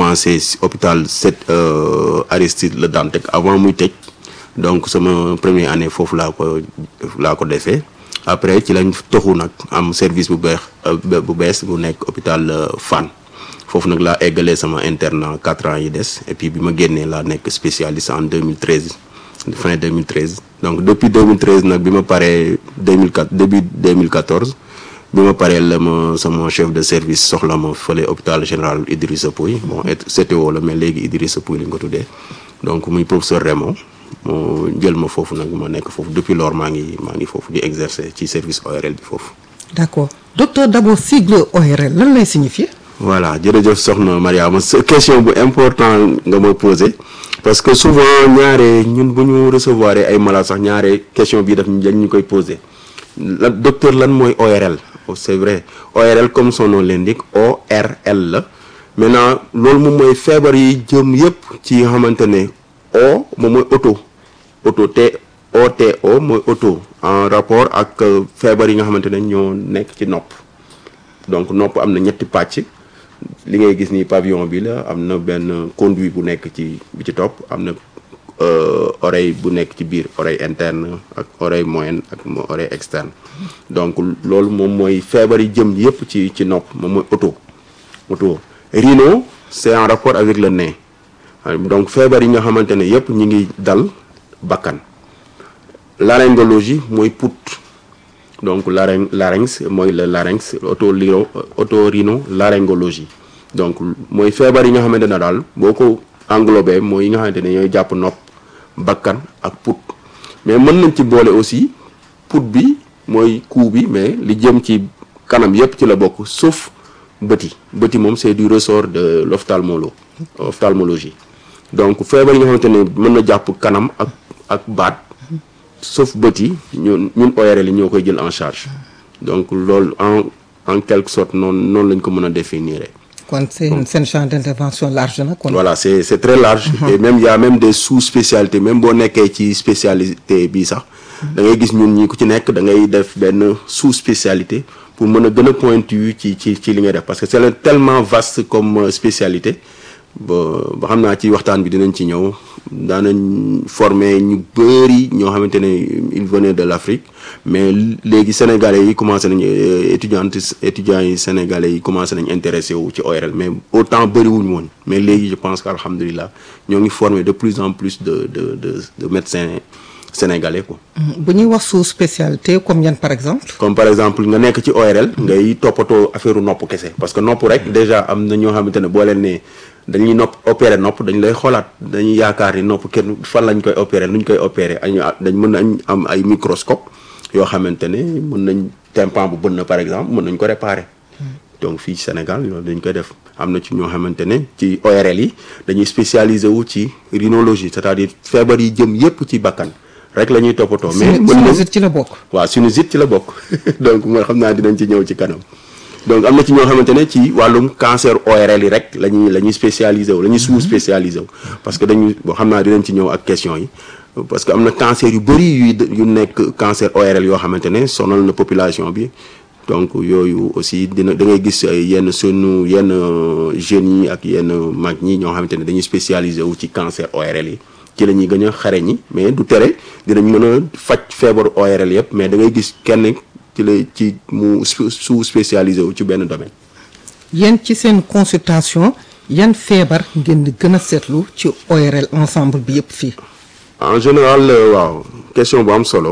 commencé si hôpital sept Aristide Le Dantec avant muy tëj donc sama première année foofu laa ko laa ko defee après ci lañ toxu nag am service bu beex bu bees bu nekk hôpital Fann foofu nag laa eggalee sama internat quatre ans yi des et puis bi ma génnee laa nekk spécialiste en 2013 fin 2013 donc depuis 2013 nag bi ma paree 2004 début 2014 bi ma paree la ma sama chef de service soxla ma fële hôpital général Idrissa Pouye bon CTO la mais léegi Idrissa Pouye lañ ko tuddee donc muy professeur Raymond moo jël ma foofu nag ma nekk foofu depuis lors maa ngi maa ngi foofu di exercer ci service ORL bi foofu. d'accord docteur d'abord sigle ORL lan lay signifier. voilà jërëjëf soxna Mariama sa question bu important nga ma posé parce que souvent ñaare ñun bu ñu recevoir ay malades sax ñaare question bii daf dañ ñu koy posé la docteur lan mooy ORL c'est vrai ORL comme son nom l'indique ORL la maintenant loolu moom mooy feebar yi jëm yépp ci xamante ne O moom mooy auto auto T OTO mooy auto en rapport ak feebar yi nga xamante ne ñoo nekk ci nopp donc nopp am na ñetti pàcc li ngay gis ni pavillon bi la am na benn conduit bu nekk ci bi ci topp am na oreille bu nekk ci biir oreille interne ak oreille moyenne ak oreille externe donc loolu moom mooy feebar yi jëm yépp ci ci nopp moom mooy auto auto rhino c'est en rapport avec le nez donc feebar yi nga xamante ne yépp ñi ngi dal bakkan laryngologie mooy put donc larynx larynx mooy le larynx otorhino otorhino laryngologie donc mooy feebar yi nga xamante ne daal boo ko englobé mooy yi nga xamante ne ñooy jàpp nopp bakkan ak put mais mën nañ ci boole aussi put bi mooy cou bi mais li jëm ci kanam yépp ci la bokk sauf bët yi bët yi moom c'est du ressort de l'ophtalmolo ophtalmologie donc feebar yi nga xamante ne mën na jàpp kanam ak ak baat sauf bët yi ñun ñun ORL yi ñoo koy jël en charge donc loolu en en quelque sorte noonu noonu lañ ko mën a définir. kon seen seen champ d'intervention large na kon. voilà c'est c'est très large. et même y a même des sous-spécialités même boo nekkee ci spécialité bii sax. da ngay gis ñun ñi ku ci nekk da ngay def benn sous-spécialité pour mën a gën a pointu ci ci ci li ngay def parce que c'est tellement vaste comme spécialité. ba ba xam naa ci waxtaan bi dinañ ci ñëw daanañ former ñu bëri ñoo xamante ne il venait de l'Afrique mais léegi sénégalais yi commencé nañ étudiantes étudiants yi sénégalais yi commencé nañ intéressé wu ci ORL mais autant bëriwuñu woon mais léegi je pense que alhamdulilah ñoo ngi former de plus en plus de de de de médecins sénégalais quoi. bu ñuy wax sous spécialité comme yan par exemple. comme par exemple nga nekk ci ORL. ngay toppatoo affaire nopp kese parce que nopp rek déjà am na ñoo xamante ne boo leen nee dañuy nopp opérer nopp dañ lay xoolaat dañuy yaakaar ni nopp kenn fan lañ koy opérer nuñ koy opérer ay dañ mën nañ am ay microscope yoo xamante ne mën nañ tympan bu bën na par exemple mën nañ ko réparer. donc fii Sénégal loolu dañ koy def am na ci ñoo xamante ne ci ORL yi dañuy spécialiser wu ci rhinologie c'est-à-dire feebar yi jëm yépp ci bakkan. rek la ñuy toppatoo. mais sinusite ci la bokk. waaw sinusite ci la bokk donc mooy xam naa dinañ ci ñëw ci kanam donc am na ci ñoo xamante ne ci wàllum cancer ORL yi rek la ñuy la ñuy spécialisé wu la ñuy sous spécialisé wu. parce que dañuy boo xam naa dinañ ci ñëw ak question yi parce que am na cancer yu bari yu yu nekk cancer ORL yoo xamante ne sonal na population bi donc yooyu aussi dina da ngay gis yenn sunu yenn jeunes yi ak yenn mag ñi ñoo xamante ne dañuy spécialisé wu ci cancer ORL yi. ci la ñuy gën a xare ñi mais du tere dinañ mën a faj feebaru ORL yëpp mais da ngay gis kenn ci la ci mu sous spécialisé wu ci benn domaine. yéen ci seen consultation yan feebar ngeen di gën a seetlu ci ORL ensemble bi yëpp fii. en général waaw question bu am solo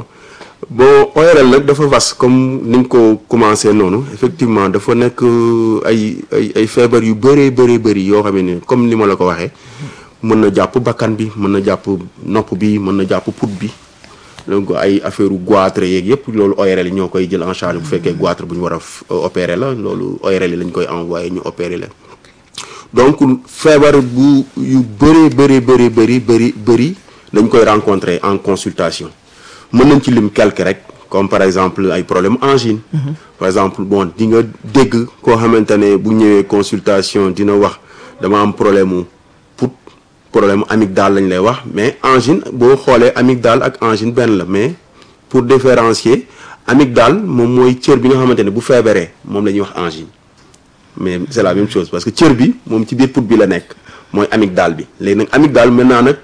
bon ORL nag dafa vaste comme ni nga ko commencé noonu effectivement dafa nekk ay ay ay feebar yu bëree bëri bëri yoo xam ne comme ni ma la ko waxee. mën na jàpp bakkan bi mën na jàpp nopp bi mën na jàpp put bi donc ay affaire u goitre yeeg yëpp loolu ORL yi ñoo koy jël en charge bu fekkee goitre bu ñu war a opérer la loolu ORL yi lañ koy envoyer ñu opérer la donc feebar bu yu bëree bëri bëri bëri bëri bëri dañ koy rencontrer en consultation mën nañ ci lim quelque rek comme par exemple ay problème angine par exemple bon di nga dégg koo xamante ne bu ñëwee consultation dina wax dama am problème mu problème amygdale lañ lay wax mais angine boo xoolee amygdale ak angine benn la mais pour différencier amygdale moom mooy cër bi nga xamante ne bu feebaree moom la ñuy wax angine mais c'est la même chose parce que cër bi moom ci biir put bi la nekk mooy amygdale bi léegi nag amygdale maintenant nag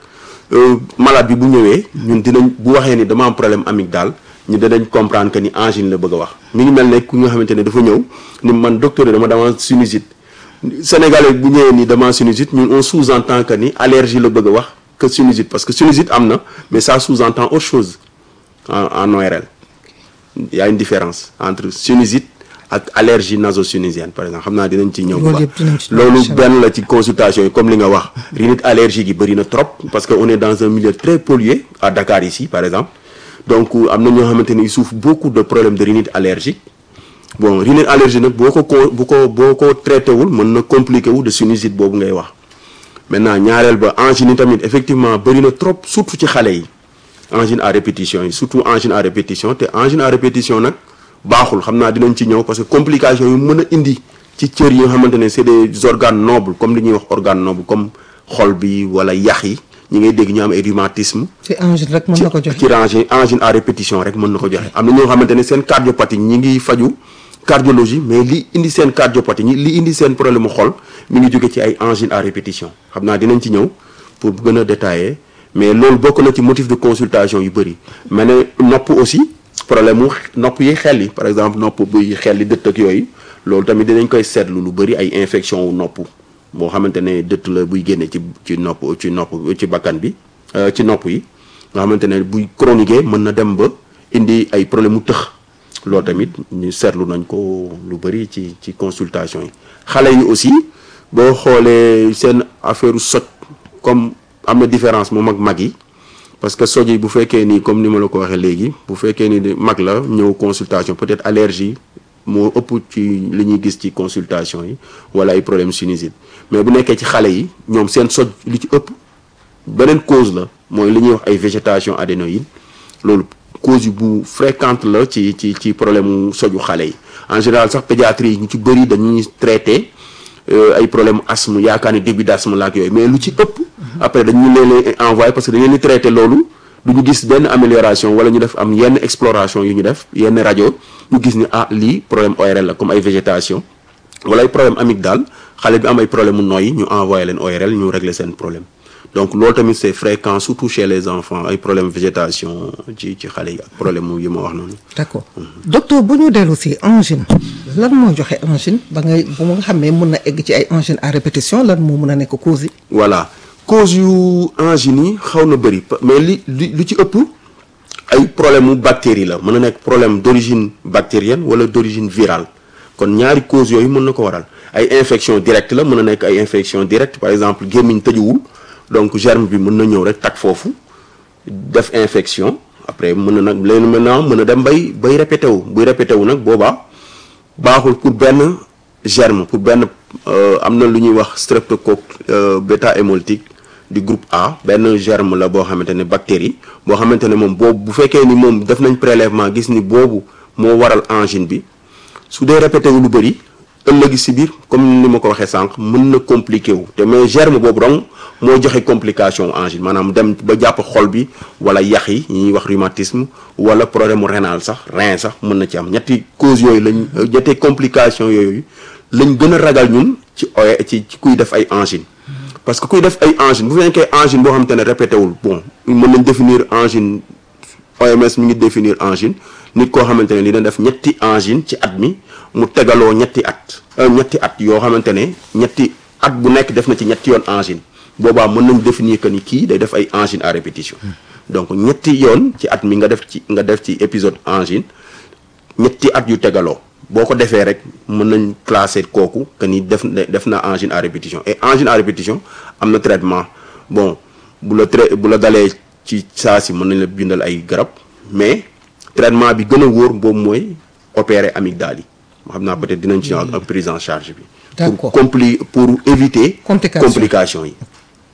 malade bi bu ñëwee ñun dinañ bu waxee ni dama am problème amygdale ñu danañ comprendre que ni angine la bëgg a wax mi ngi mel ne ku nga xamante ne dafa ñëw ni man docteur dama dama sinusite sénégalais bu ñëwee ni dama sinusite ñun on sous-entend que ni allergie la bëgg a wax que sinusite parce que sinusite am na mais ça sous-entend autre chose en en ORL il y a une différence entre sinusite ak allergie naso-sinusienne par exemple xam naa dinañ ci ñëw. loolu yëpp dinañ ci loolu benn la ci consultation yi comme li nga wax. rhinite allergique yi bëri na trop parce que on est dans un milieu très pollué à Dakar ici par exemple donc am na ñoo xamante ni ils souffrent beaucoup de problèmes de rhinite allergique bon rhinite allergique nag boo ko ko bu ko boo ko traité wul mën na compliqué wu de sinusite boobu ngay wax. maintenant ñaareel ba angine yi tamit effectivement bëri na trop surtout ci xale yi angine à répétition yi surtout angine à répétition te angine à répétition nag baaxul xam naa dinañ ci ñëw parce que complication yu mën a indi ci cër yi nga xamante ne c'est des organes nobles comme li ñuy wax organe noble comme xol bi wala yax yi ñi ngay dégg ñu am ay rhumatisme ci angine rek mën na ko joxe ci rangé angine à répétition rek mën na ko joxe am na ñoo xamante ne seen cardiopathie ñi ngi faju cardiologie mais li indi seen cardiopathie ñi li indi seen problème mu xol mi ngi jóge ci ay angine à répétition xam naa dinañ ci ñëw pour gën a détailler mais loolu bokk na ci motif de consultation yu bëri mais ne nopp aussi problème mu nopp yi xel yi par exemple nopp buy xel yi dëtt ak yooyu loolu tamit dinañ koy seetlu lu bëri ay infection wu nopp boo xamante ne dëtt la buy génne ci ci nopp ci nopp ci bakkan bi ci nopp yi nga xamante ne buy chronique mën na dem ba indi ay problème mu tëx loolu tamit ñu seetlu nañ ko lu bëri ci ci consultation yi xale yi aussi boo xoolee seen affaire soj comme am na différence moom ak mag yi parce que soj yi bu fekkee ni comme ni ma la ko waxee léegi bu fekkee ni mag la ñëw consultation peut-être allergie moo ëpp ci li ñuy gis ci consultation yi wala ay problème sinusite mais bu nekkee ci xale yi ñoom seen soj li ci ëpp beneen cause la mooy li ñuy wax ay végétation adénoïde loolu cause yu bu fréquente la ci ci ci problème mu soju xale yi en général sax pédiatrie yi ñu ci bëri dañuy traité ay problème asthme yaakaar ni début d'asthme la ak yooyu mais lu ci ëpp après dañu leen leen envoyé parce que dañu leen di traité loolu du ñu gis benn amélioration wala ñu def am yenn exploration yu ñu def yenn rajo ñu gis ni ah lii problème ORL la comme ay végétation wala ay problème amygdale xale bi am ay problème mu nooyi ñu envoyé leen ORL ñu régler seen problème donc loolu tamit c'est fréquent surtout chez les enfants ay problème végétation ci ci xale yi ak problème mu yi ma wax noonu. d'accord docteur bu ñu dellu si angine lan moo joxe angine ba ngay bu nga xam ne mën na egg ci ay angine à répétition lan moo mën a nekk cause yi. voilà cause yu angine yi xaw na bëri mais li lu ci ëpp ay problème mu bactérie la mën na nekk problème d'origine bactérienne wala d'origine virale kon ñaari cause yooyu mën na ko waral ay infection directe la mën na nekk ay infection directe par exemple gémmiñ tëjuwul donc germe bi mën na ñëw rek tag foofu def infection après mën na nag leen maintenant mën na dem bay bay répété wu buy répété wu nag boobaa baaxul pour benn germe pour benn am na lu ñuy wax streptocoque bêta hémolytique du groupe A benn germe la boo xamante ne bactérie boo xamante ne moom boobu bu fekkee ni moom def nañ prélèvement gis ni boobu moo waral angine bi su dee répété wu lu bëri ëllëgi si biir comme ni ma ko waxee sànq mën na compliqué wu te mais germe boobu dong moo joxe complication angine maanaam dem ba jàpp xol bi wala yax yi ñuy wax rhumatisme wala problème mu rénal sax rein sax mën na ci am ñetti cause yooyu lañ ñetti complication yooyu lañ gën a ragal ñun ci oe ci ci kuy def ay angine parce que kuy def ay angine bu fekkee angine boo xamante ne répété wul bon mën nañ définir angine OMS mi ngi définir angine nit koo xamante ne li na def ñetti angine ci at mi mu tegaloo ñetti at ñetti at yoo xamante ne ñetti at bu nekk def na ci ñetti yoon angine boobaa mën nañ définir que ni kii day def ay angine à répétition donc ñetti yoon ci at mi nga def ci nga def ci épisode angine ñetti at yu tegaloo boo ko defee rek mën nañ classer kooku que ni def def na angine à répétition et angine à répétition am na traitement bon bu la trai bu la dalee ci saa si mën nañ la bindal ay garab mais traitement bi gën a wóor boobu mooy opérer amygdale yi xam naa peut-être dinañ ci ak prise en charge bi. D'accord. pour compli pour éviter. Complication. complications yi.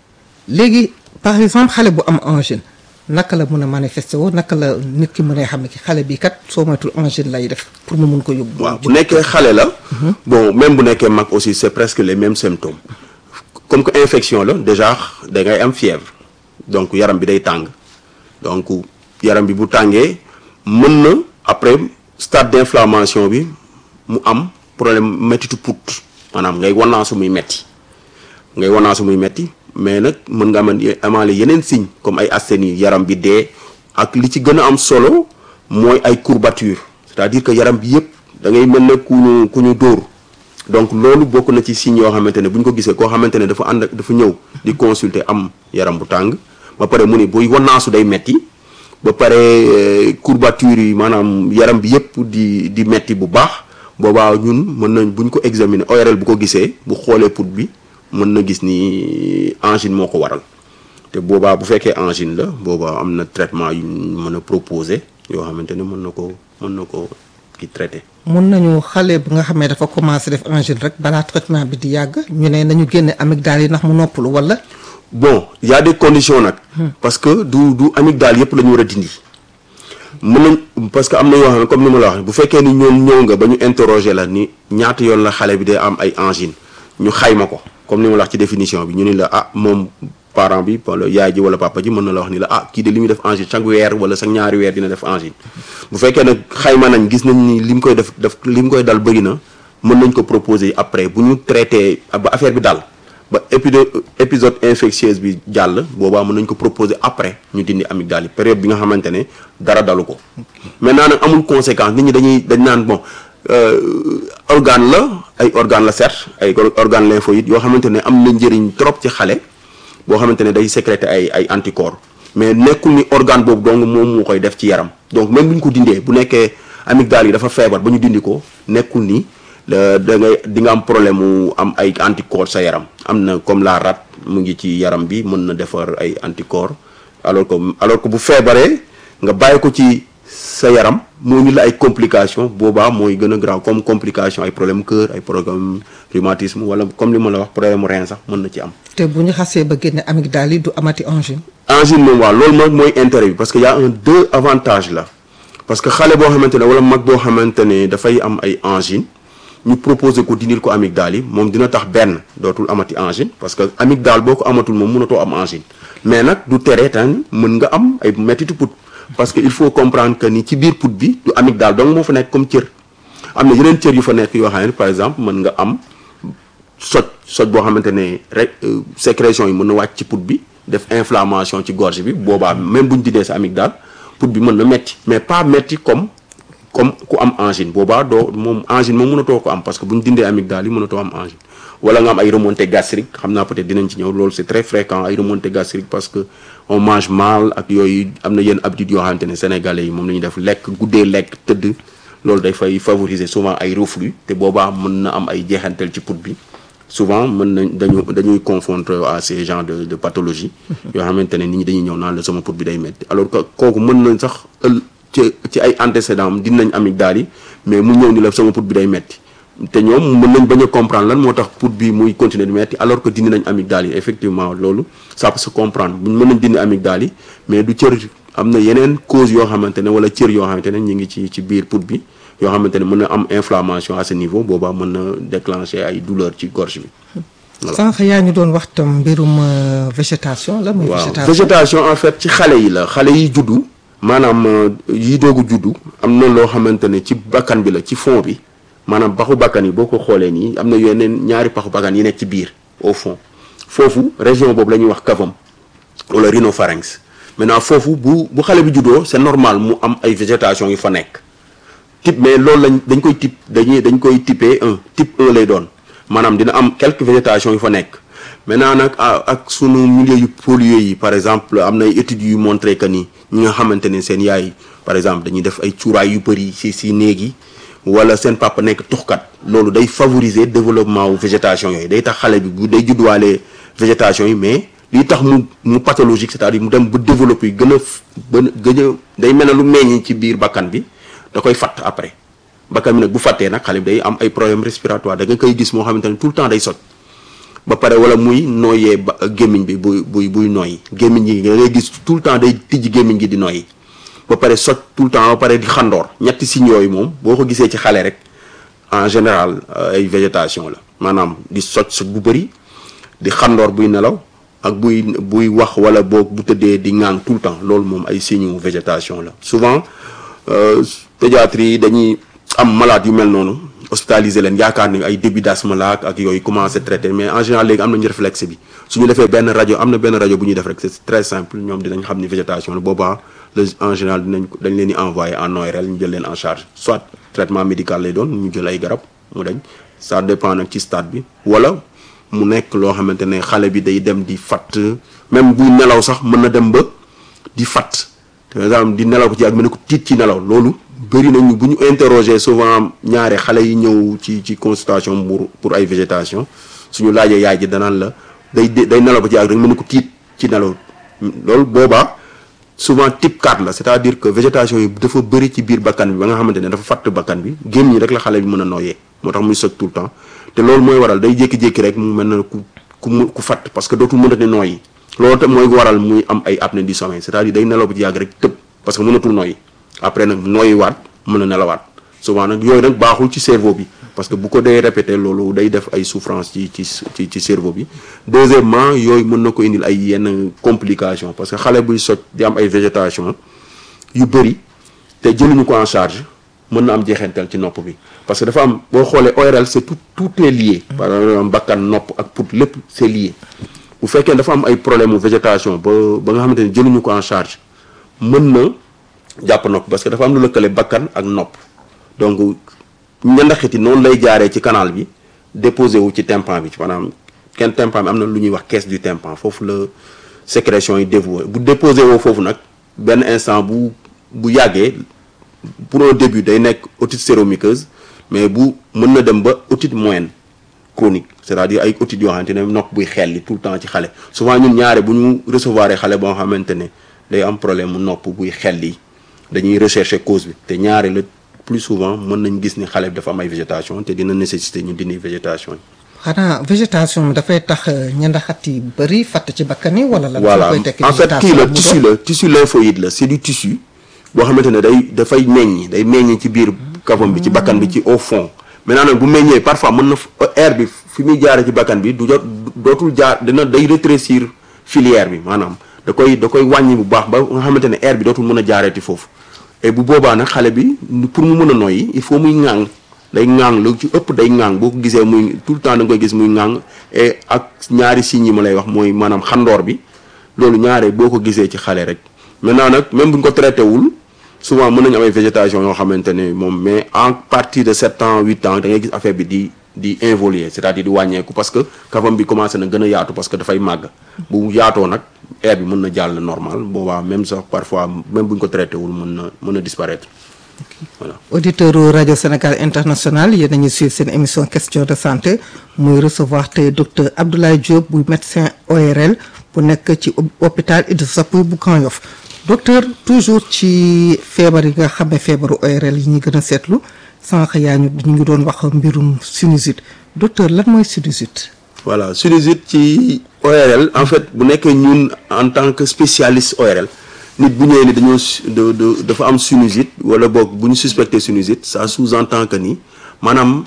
léegi par exemple xale bu am angine naka la mën a manifester woo naka la nit ki mën a xam ne ki xale bi kat soo moytul angine lay def pour mu mun ko yóbbu. waaw bu nekkee xale la. bon même bu nekkee mag aussi c'est presque les mêmes symptômes. comme que infection la déjà da ngay am fièvre donc yaram bi day tàng donc yaram bi bu tàngee mën na après stade d'inflammation bi mu am problème méttitu put maanaam ngay wannaasu muy metti ngay wanaasu muy metti mais nag mën nga amal amaale yeneen signe comme ay asthénie yaram bi dee ak li ci gën a am solo mooy ay courbature c'est-à-dire que yaram bi yëpp da ngay mel ne ku ñu ku ñu dóor donc loolu bokk na ci signes yoo xamante ne bu ñu ko gisee koo xamante ne dafa ànd ak dafa ñëw di consulter am yaram bu tàng ba pare mu ni buy wanaasu day metti ba pare courbature yi maanaam yaram bi yëpp di di metti bu baax boobaa ñun mën nañ bu ñu ko examiner ORL bu ko gisee bu xoolee put bi mën na gis ni angine moo ko waral te boobaa bu fekkee angine la boobaa am na traitement yu mën a proposer yoo xamante ne mën na ko mën na ko ki traité. mun nañu xale bi nga xam ne dafa commencé def angine rek balaa traitement bi di yàgg ñu ne nañu génne amygdale yi ndax mu noppalu wala. bon y a des conditions nag. parce que du du amygdale yëpp la ñu war a dindi. mën nañ parce que am na yoo xam ne comme ni ma la wax bu fekkee ni ñoom ñëw nga ba ñu interroger la ni ñaata yoon la xale bi day am ay angine ñu xayma ko comme ni ma la wax ci définition bi ñu ni la ah moom parent bi wala yaay ji wala papa ji mën na la wax ni la ah kii de li muy def angine chaque weer wala chaque ñaari weer dina def angine bu fekkee nag xayma nañ gis nañ ni li mu koy def def li mu koy dal bëri na mën nañ ko proposer après bu ñu traité ba affaire bi dal ba épisode épisode infectieuse bi jàll boobaa mën nañ ko proposer après ñu dindi amygdale yi période bi nga xamante ne dara dalu ko maintenant nag amul conséquence nit ñi dañuy dañ naan bon organe la ay organe la certes ay organe lymphoïde yoo xamante ne am na njëriñ trop ci xale boo xamante ne day sécréter ay ay anticorps mais nekkul ni organe boobu donc moom moo koy def ci yaram donc même bu ñu ko dindee bu nekkee amygdale yi dafa feebar ba ñu dindi ko nekkul ni da ngay di nga am problème mu am ay anticorps sa yaram am na comme la rat mu ngi ci yaram bi mën na defar ay anticorps alors que alors que bu feebaree nga bàyyi ko ci sa yaram moo ñu la ay complications boobaa mooy gën a grave comme complication ay problème cœur ay problème rhumatisme wala comme li ma la wax problème rein sax mën na ci am. te bu ñu xasee ba génne amygdale yi du amati angine. angine moom waaw loolu moom mooy intérêt bi parce que y a un deux avantages là parce que xale boo xamante ne wala mag boo xamante ne dafay am ay angine. ñu proposé ko dindil ko amygdale yi moom dina tax benn dootul amati angine parce que amygdale boo ko amatul moom mënatoo am angine mais nag du tere tan mën nga am ay mettitu put parce que il faut comprendre que ni ci biir put bi du amygdale donc moo fa nekk comme cër am na yeneen cër yu fa nekk yoo xam ne par exemple mën nga am soj soj boo xamante ne rek sécrétion yi mën na wàcc ci put bi def inflammation ci gorge bi boobaa même bu ñu dindee sa amygdale put bi mën na metti mais pas metti comme comme ku am angine boobaa doo moom angine moom mënatoo ko am parce que bu ñu dindee amygdale yi mënatoo am angine wala nga am ay remontée gastrique xam naa peut-être dinañ ci ñëw loolu c'est très fréquent ay remontée gastrique parce que on mange mal ak yooyu am na yenn habitudes yoo xamante ne sénégalais yi moom la ñuy def lekk guddee lekk tëdd loolu day fay favoriser souvent ay reflux te boobaa mën na am ay jeexantal ci put bi souvent mën nañ dañu dañuy confondre à ces genres de de pathologie yoo xamante ne nit ñi dañuy ñëw naan la sama put bi day metti alors que kooku mën nañ sax ël ci ci ay antécédents am dinañ amygdale yi mais mu ñëw ni la sama put bi day metti te ñoom mën nañ bañ a comprendre lan moo tax put bi muy continuer di metti alors que dindi nañ amygdale yi effectivement loolu ça peut se comprendre buñ mën nañ dindi amygdale yi mais du cër am na yeneen cause yoo xamante ne wala cër yoo xamante ne ñu ngi ci ci biir put bi yoo xamante ne mën na am inflammation à ce niveau boobaa mën na déclencher ay douleur ci gorge bi sànq yaa ñu doon wax tam mbirum végétation la muy waaw végétation en fait ci xale yi la xale yi juddu maanaam yi doogu juddu am na loo xamante ne ci bakkan bi la ci fond bi maanaam paxu bakkan yi boo ko xoolee nii am na yeneen ñaari paxu bakkan yi nekk ci biir au fond foofu région boobu la ñuy wax cavum wala rhinopharynx maintenant foofu bu bu xale bi juddoo c'est normal mu am ay végétation yu fa nekk type mais loolu lañ dañ koy type dañuy dañ koy typé un type 1 lay doon maanaam dina am quelques végétation yu fa nekk maintenant nag ak sunu milieu yu pollué yi par exemple am na ay études yu montré que ni ñi nga xamante ne seen yaay par exemple dañuy def ay cuuraay yu bëri si si néeg yi wala seen papa nekk tuxkat loolu day favoriser développement wu végétation yooyu day tax xale bi bu day judduwaale végétation yi mais lii tax mu mu pathologique c'est-à-dire mu dem ba développer yi gën a ba gën a day mel ne lu meññ ci biir bakkan bi da koy fatt après bakkan bi nag bu fattee nag xale bi day am ay problème respiratoire da nga koy gis moo xamante ne tout le temps day soj ba pare wala muy nooyee ba gémmiñ bi buy buy buy nooyi gémmiñ gi da ngay gis tout le temps day tijji gémmiñ gi di nooyi ba pare soj tout le temps ba pare di xandoor ñetti signes yooyu moom boo ko gisee ci xale rek en général ay végétation la maanaam di soj soj bu bëri di xandoor buy nelaw ak buy buy wax wala boog bu tëddee di ŋaan tout le temps loolu moom ay signes végétation la souvent pédiatrie yi dañuy am malade yu mel noonu hospitaliser leen yaakaar ni ay début d'asthme la ak yooyu commencé traité mais en général léegi am nañu réflexe bi su ñu defee benn rajo am na benn rajo bu ñuy def rek c'est très simple ñoom dinañ xam ni végétation la boobaa le en général dinañ dañ leen di envoyer en ORL ñu jël leen en charge soit traitement médical lay doon ñu jël ay garab mu dañ ça dépend nag ci stade bi wala mu nekk loo xamante ne xale bi day dem di fatt même buy nelaw sax mën na dem ba di fatt par exemple di nelaw ko ci ak mel ne ko tiit ci nelaw loolu bëri nañu bu ñu interroger souvent ñaare xale yi ñëw ci ci consultation pour pour ay végétation suñu laajee yaay ji danaan la day day nelaw ko ci ak rek mel ne ko tiit ci nelaw loolu boobaa souvent type 4 la c'est-à-dire que végétation yi dafa bëri ci biir bakkan bi ba nga xamante ne dafa fatt bakkan bi génn ñi rek la xale bi mën a nooyee moo tax muy soj tout le temps te loolu mooy waral day jékki-jékki rek mu mel na ku ku mu ku fatt parce que dootul mënati nooyi loolu tam mooy waral muy am ay apnée du sommeil c'est-à-dire day nelaw ba ci yàgg rek tëb parce que mënatul nooyi après nag nooyi waat mën a nelawaat souvent nag yooyu nag baaxul ci cerveau bi parce que bu ko dee répété loolu day def ay souffrance ci ci ci ci cerveau bi deuxièmement yooyu mën na ko indil ay yenn complications parce que xale buy soj di am ay végétation yu bëri te jëluñu ko en charge mën na am jeexantal ci nopp bi parce que dafa am boo xoolee ORL c'est tout tout est lié par exemple bakkan nopp ak pour lépp c'est lié bu fekkee dafa am ay problème mu végétation ba ba nga xamante ne jëluñu ko en charge mën na jàpp nopp parce que dafa am lu lëkkale bakkan ak nopp donc ñandaxiti noonu lay jaaree ci canal bi déposé wu ci tympan bi maanaam kenn tympan bi am na lu ñuy wax caisse du tympan foofu la sécrétion yi dévoué bu déposé woo foofu nag benn instant bu bu yàggee pour un début day nekk otite séromuqueuse mais bu mën na dem ba otite moyenne chronique c'est-à-dire ay otite yoo xamante ne nopp buy xelli tout le temps ci xale souvent ñun ñaare bu ñu recevoir xale boo xamante ne day am problème mu nopp buy xelli dañuy rechercher cause bi te ñaare la plus souvent mën nañ gis ni xale bi dafa am ay végétation te dina nécessiter ñu dindi végétation yi. xanaa végétation bi dafay tax ñandaxat yi bëri fatt ci bakkan yi wala la. voilà en fait kii la tissu la tissu lymphoïde la c'est du tissu boo xamante ne day dafay meññ day meññ ci biir kawam bi ci bakkan bi ci au fond maintenant nag bu meññee parfois mën na air bi fi muy jaaree ci bakkan bi du jot dootul jaar dina day rétrécir filière bi maanaam da koy da koy wàññi bu baax ba nga xamante ne air bi dootul mën a jaareeti foofu et bu boobaa nag xale bi pour mu mën a noyyi il faut muy ŋàng day ŋàng lu ci ëpp day ŋàng boo ko gisee muy tout le temps da nga koy gis muy ŋàng et ak ñaari signes yi ma lay wax mooy maanaam xandoor bi loolu ñaare boo ko gisee ci xale rek maintenant nag même bu ñu ko traité wul souvent mën nañu am ay végétation yoo xamante ne moom mais en partir de sept ans huit ans da ngay gis affaire bi di di involuer c'est-à-dire di wàññeeku parce que kafam bi commencé na gën a yaatu parce que dafay màgg bu yaatoo nag air bi mën na jàll normal boobaa même sax parfois même bu ñu ko traité wul mën na mën na disparaître voilà. auditeur rajo Sénégal international yéen a ngi suivre seen émission question de santé muy recevoir tey docteur Abdoulaye Diop bu médecin ORL bu nekk ci hôpital Idrissa Pouye bu Grand Yoff docteur toujours ci feebar yi nga xam ne feebaru ORL yi ñu gën a seetlu sànq yaa ñu ñu ngi doon wax mbirum sinusite docteur lan mooy sinusite. voilà sinusite ci ORL en fait bu nekkee ñun en tant que spécialiste ORL nit bu ñëwee ni dañoo dafa am sinusite wala boog bu ñu suspecté sinusite ça sous-entend que ni maanaam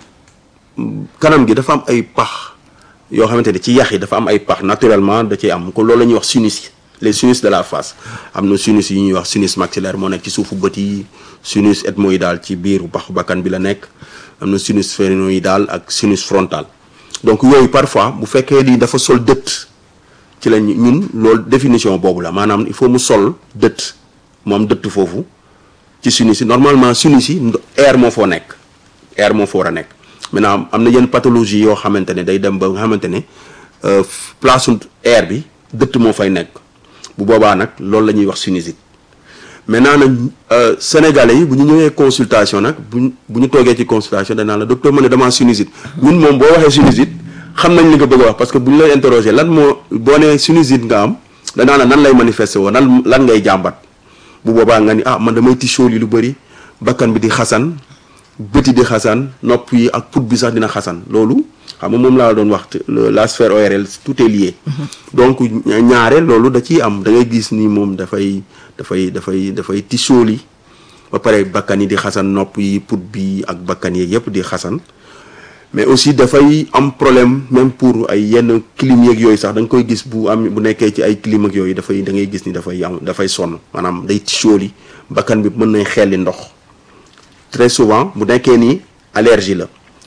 kanam gi dafa am ay pax yoo xamante ne ci yax yi dafa am ay pax naturellement da ciy am ko loolu la ñuy wax sinus les sinus de la face am na sinus yi ñuy wax sinus maxillaire moo nekk ci suufu bët yi sinus ethmoïdal ci biir paxu bakkan bi la nekk am na sinus phénoïdal ak sinus frontal donc yooyu parfois bu fekkee ni dafa sol dëtt ci la ñun loolu définition boobu la maanaam il faut mu sol dëtt moom dëtt foofu ci sinus yi normalement sinus yi air moo foo nekk air moo foo war a nekk maintenant am na yenn pathologie yoo xamante ne day dem ba nga xamante ne place air bi dëtt moo fay nekk bu boobaa nag loolu la ñuy wax sinusite maintenant nag sénégalais yi bu ñu ñëwee consultation nag buñ bu ñu toogee ci consultation danaa la docteur ma ne damaa sinusite ñun moom boo waxee sinusite xam nañ li nga bëgg a wax parce que bu ñu lay interroger lan moo boo nee sinusite nga am danaa la nan lay manifester woo nan lan ngay jàmbat bu boobaa nga ni ah man damay tichool yi lu bëri bakkan bi di xasan bëti di xasan nopp yi ak put bi sax dina xasan loolu xam nga moom laa doon wax la sphère ORL tout est lié. donc ñaare loolu da ciy am da ngay gis ni moom dafay dafay dafay dafay tichool yi ba pare bakkan yi di xasan nopp yi put bi ak bakkan yi yëpp di xasan mais aussi dafay am problème même pour ay yenn clim yeeg yooyu sax da nga koy gis bu am bu nekkee ci ay clim ak yooyu dafay da ngay gis ni dafay am dafay sonn maanaam day tichool bakkan bi mën nañ xelli ndox très souvent bu nekkee ni allergie la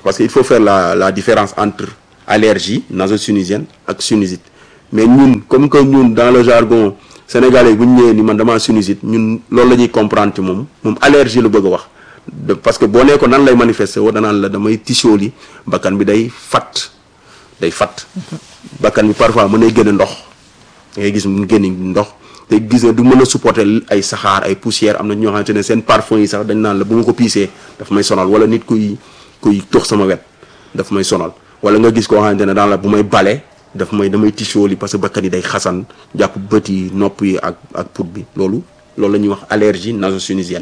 parce que il faut faire la la différence entre allergie naso-sinusienne ak sinusite mais ñun comme que ñun dans le jargon sénégalais bu ñu ñëwee ni man damaa sinusite ñun loolu la ñuy comprendre ci moom moom allergie la bëgg a wax parce que boo nee ko nan lay manifester woo danaan la damay tisooli bakkan bi day fat day fat bakkan bi parfois mën nay génne ndox ngay gis mu génne ndox te gis nga du mën a supporter ay saxaar ay poussière am na ñoo xamante ne seen parfum yi sax dañ naan la bu ma ko piisee daf may sonal wala nit kuy kuy tox sama wet daf may sonal wala nga gis koo xamante ne daan la bu may bale daf may damay tisooli parce que bakkan yi day xasan jàpp bët yi nopp yi ak ak put bi loolu loolu la ñuy wax allergie naso-sinusienne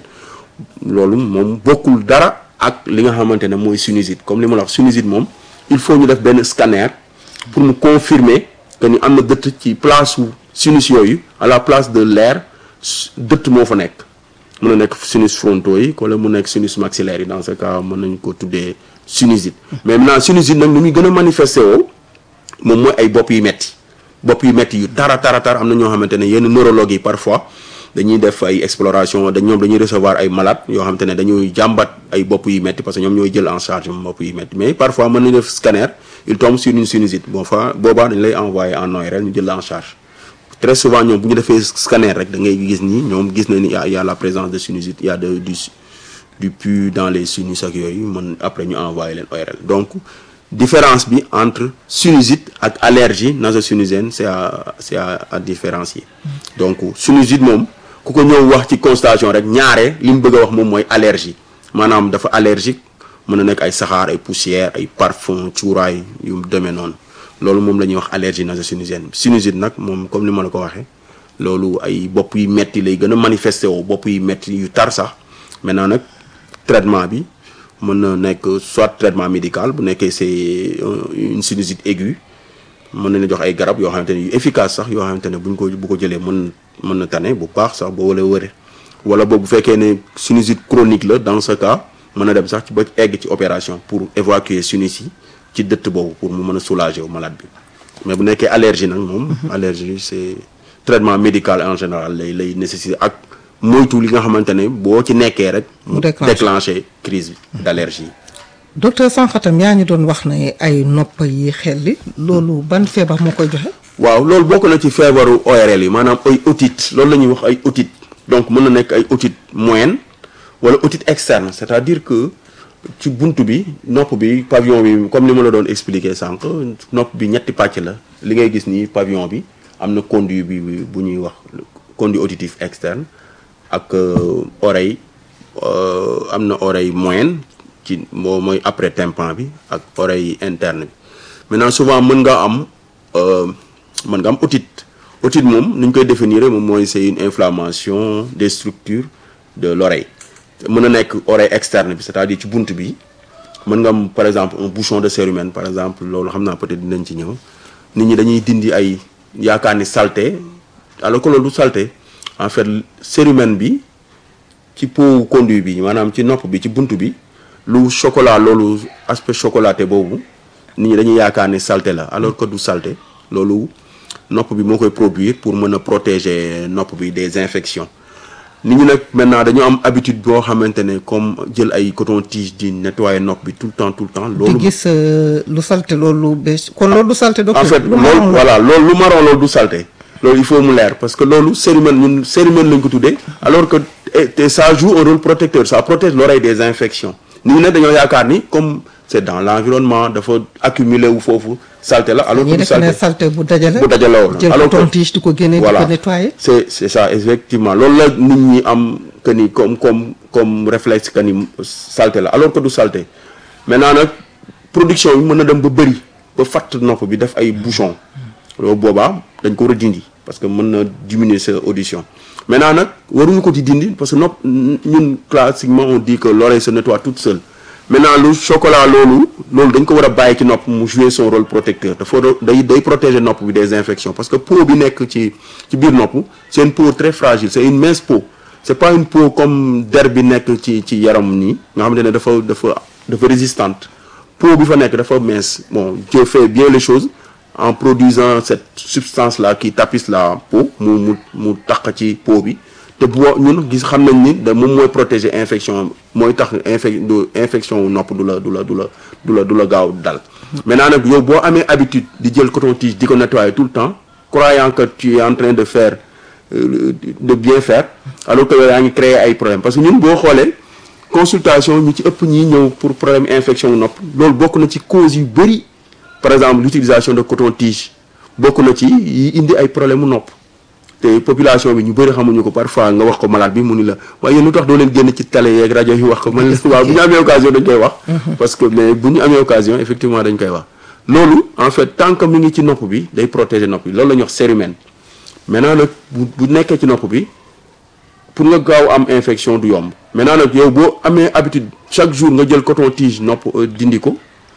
loolu moom bokkul dara ak li nga xamante ne mooy sinusite comme li ma la wax sinusite moom il faut ñu def benn scanner pour mu confirmer que ni am na dëtt ci place su sinus yooyu à la place de l'air dëtt moo fa nekk mën na nekk sinus frontaux yi wala mu nekk sinus maxillaire yi dans ce cas mën nañu ko tuddee sinusite mais maintenant sinusite nag ni muy gën a manifesté woo moom mooy ay bopp yu metti bopp yu metti yu tara tara tar am na ñoo xamante ne yenn neurologue yi parfois dañuy def ay exploration dañ ñoom dañuy recevoir ay malade yoo xamante ne dañuy jàmbat ay bopp yu metti parce que ñoom ñooy jël en charge bopp yu metti mais parfois mën nañu def scanner il tombe sur une sinusite bon fa boobaa dañ lay envoyer en ORL ñu jël en charge très souvent ñoom bu ñu defee scanner rek da ngay gis ni ñoom gis na ni y a y a la présence de sinusite y a de du du pus dans les sinus ak yooyu mën après ñu envoyer leen ORL donc différence bi entre sinusite ak allergie naso-sinusienne c'est à c'est à à différencier donc sinusite moom ku ko ñëw wax ci constatation rek ñaare li mu bëgg a wax moom mooy allergie maanaam dafa allergique mën na nekk ay saxaar ay poussière ay parfum cuuraay yu demee noonu loolu moom la ñuy wax allergie naso-sinusienne sinusite nag moom comme ni ma la ko waxee loolu ay bopp yu metti lay gën a manifesté woo bopp yu metti yu tar sax maintenant nag traitement bi mën na nekk soit traitement médical bu nekkee c'est une sinusite aiguë mën nañu jox ay garab yoo xamante ne yu efficace sax yoo xamante ne buñ ko bu ko jëlee mën mën na tane bu baax sax boo wala wëre wala boobu bu fekkee ne sinusite chronique la dans ce cas mën na dem sax ci ba egg ci opération pour évacuer sinus yi ci dëtt boobu pour mu mën a soulager wu malade bi mais bu nekkee allergie nag moom allergie c'est traitement médical en général lay lay nécessiter ak moytu li nga xamante ne boo ci nekkee rek mu déclencher crise d'allergie docteur Sanfatam yaa ñu doon wax ne ay nopp yi xelli loolu ban feebar moo koy joxe waaw loolu bokk na ci feebaru ORL yi maanaam ay otite loolu la ñuy wax ay otite donc mën na nekk ay otite moyenne wala otite externe c'est-à-dire que ci buntu bi nopp bi pavillon bi comme ni ma la doon expliquer sànq nopp bi ñetti pàcc la li ngay gis nii pavillon bi am na conduit bi bu ñuy wax conduit auditif externe ak oreille am na oreille moyenne ci moo mooy après tympan bi ak oreille interne bi maintenant souvent mën nga am mën nga am otite otite moom ni ñu koy définir moom mooy c'est une inflammation des structures de l'oreille mën na nekk oreille externe bi c'est-à-dire ci bunt bi mën nga am par exemple un bouchon de cérumen par exemple loolu xam naa peut-être dinañ ci ñëw nit ñi dañuy dindi ay yaakaar ni saleté alors que loolu du saleté en fait cérumen bi ci pot conduit bi maanaam ci nopp bi ci bunt bi lu chocolat loolu aspect chocolaté boobu nit ñi dañuy yaakaar ni saleté la alors que du saleté loolu nopp bi moo koy produire pour mën a protéger nopp bi des infections nit ñi nag maintenant dañu am habitude boo xamante ne comme jël ay coton tige di nettoyer nopp bi tout le temps tout le temps. loolu di gis lu salté loolu bés kon loolu du salté. docteur en fait loolu voilà loolu lu marron loolu du salté. loolu il faut mu leer parce que loolu cérumen ñun cérumen lañ ko tuddee alors que te ça joue un rôle protecteur ça protège l'oreille des infections nit ñi nag dañoo yaakaar ni comme c'est dans l'environnement dafa accumuler wu foofu salté la alors que du salté salté bu dajale bu dajale woon jël alors coton tige di ko génne di voilà ko nettoyer c'est c'est ça effectivement loolu la nit ñi am que ni comme comme comme réflexe que ni salté la alors que du salté maintenant nag production bi mën na dem ba bëri ba fatt nopp bi def ay bouchons loolu boobaa dañ ko war a dindi parce que mën na diminuer sa audition maintenant nag waruñu ko ci dindi parce que nopp ñun classiquement on dit que l'oreille se nettoie toute seule maintenant lu chocolat loolu loolu dañ ko war a bàyyi ci nopp mu jouer son rôle protecteur dafa day day protéger nopp bi des infections parce que peau bi nekk ci ci biir nopp c'est une peau très fragile c'est une mince peau c'est pas une peau comme der bi nekk ci ci yaram nii nga xamante ne dafa dafa dafa résistante peau bi fa nekk dafa mince bon Dieu fait bien les choses en produisant cette substance là qui tapisse la peau mu mu mu taq ci peau bi te boo ñun gis xam nañ ni da moom mooy protéger infection mooy tax infec infection wu nopp du la du la du la du la du la gaaw dal maintenant nag yow boo amee habitude di jël coton-tige di ko nettoyer tout le temps croyant que tu es en train de faire euh, de bien faire alors que yow yaa ngi créer ay problèmes parce que ñun boo xoolee consultation ñu ci ëpp ñiy ñëw pour problème infection nopp loolu bokk na ci cause yu bëri par exemple l'utilisation de coton-tige bokk na ci yi indi ay problème mu nopp te population bi ñu bëri xamuñu ko parfois nga wax ko malade bi mu ni la waaye yéen lu tax doo leen génn ci télé yeeg rajo yi wax ko man la waaw bu ñu amee occasion dañ koy wax parce que mais bu ñu amee occasion effectivement dañ koy wax loolu en fait tant que mi ngi ci nopp bi day protéger nopp bi loolu la ñuy wax cérumen maintenant nag bu bu nekkee ci nopp bi pour nga gaaw am infection du yomb maintenant nag yow boo amee habitude chaque jour nga jël coton-tige nopp dindi ko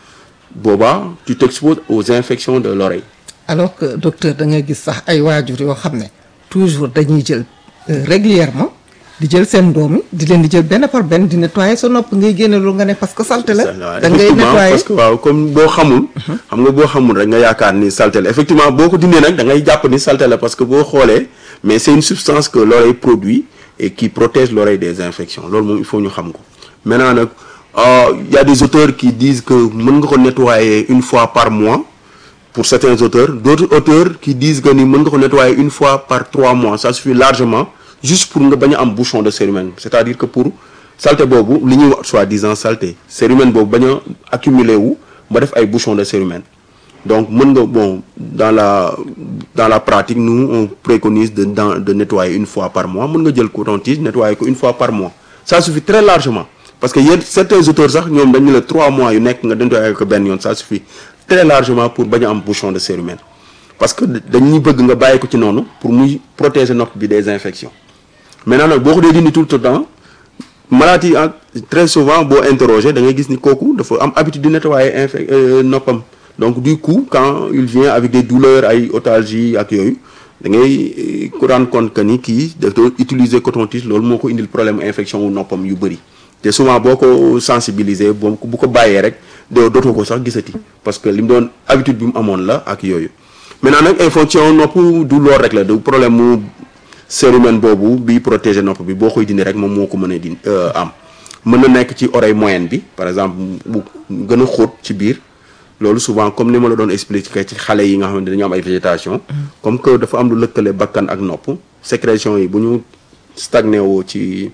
boobaa tu t'exposes aux infections de l'oreille alors que docteur da ngay gis sax ay waajur yoo xam ne toujours dañuy jël régulièrement di jël seen doom yi di leen di jël benn par benn di nettoyer sa nopp ngay génne loolu nga ne parce que salte la da ngay nettoyer parce que waaw comme boo xamul xam nga boo xamul rek nga yaakaar ni salte la effectivement boo ko dindee nag da ngay jàpp ni salte la parce que boo xoolee mais c'est une substance que l'oreille produit et qui protège l'oreille des infections loolu moom il faut ñu xam ko maintenant nag il y a des auteurs qui disent que mën nga ko nettoyer une fois par mois pour certains auteurs d'autres auteurs qui disent que ni mën nga ko nettoyer une fois par trois mois ça suffit largement juste pour nga bañ a am bouchon de cérumen c'est-à-dire que pour saleté boobu li ñuy wax soi-disant saleté cérumen boobu bañ a accumuler wu ba def ay bouchon de cérumen donc mën nga bon dans la dans la pratique nous on préconise de dans de nettoyer une fois par mois mën nga jël coton-tige nettoyer ko une fois par mois ça suffit très largement parce que yéen certains auteurs sax ñoom dañu la trois mois yu nekk nga nettoyer ko benn yoon ça suffit très largement pour bañ a am bouchon de cérumen parce que dañuy bëgg nga bàyyi ko ci noonu pour muy protéger nopp bi des infections maintenant nag boo ko dee dindi tout le temps maladie très souvent boo interroger da ngay gis ni kooku dafa am habitude di nettoyer infec noppam donc du coup quand il vient avec des douleurs ay otalgie ak yooyu da ngay ko rendre compte que ni kii dafa utiliser coton-tige loolu moo ko indil problème infection wu noppam yu bëri te souvent boo ko sensibiliser boo bu ko bàyyee rek doo dootoo ko sax gisati parce que li mu doon habitude bi mu amoon la ak yooyu maintenant nag infection nopp du lool rek la du problème mu cérumen boobu bi protéger nopp bi boo koy dindi rek moom moo ko mën a di am mën na nekk ci oreille moyenne bi par exemple bu gën a xóot ci biir loolu souvent comme ni ma la doon expliquer ci xale yi nga xamante dañu am ay végétation comme que dafa am lu lëkkale bakkan ak nopp sécrétion yi bu ñu stagné woo ci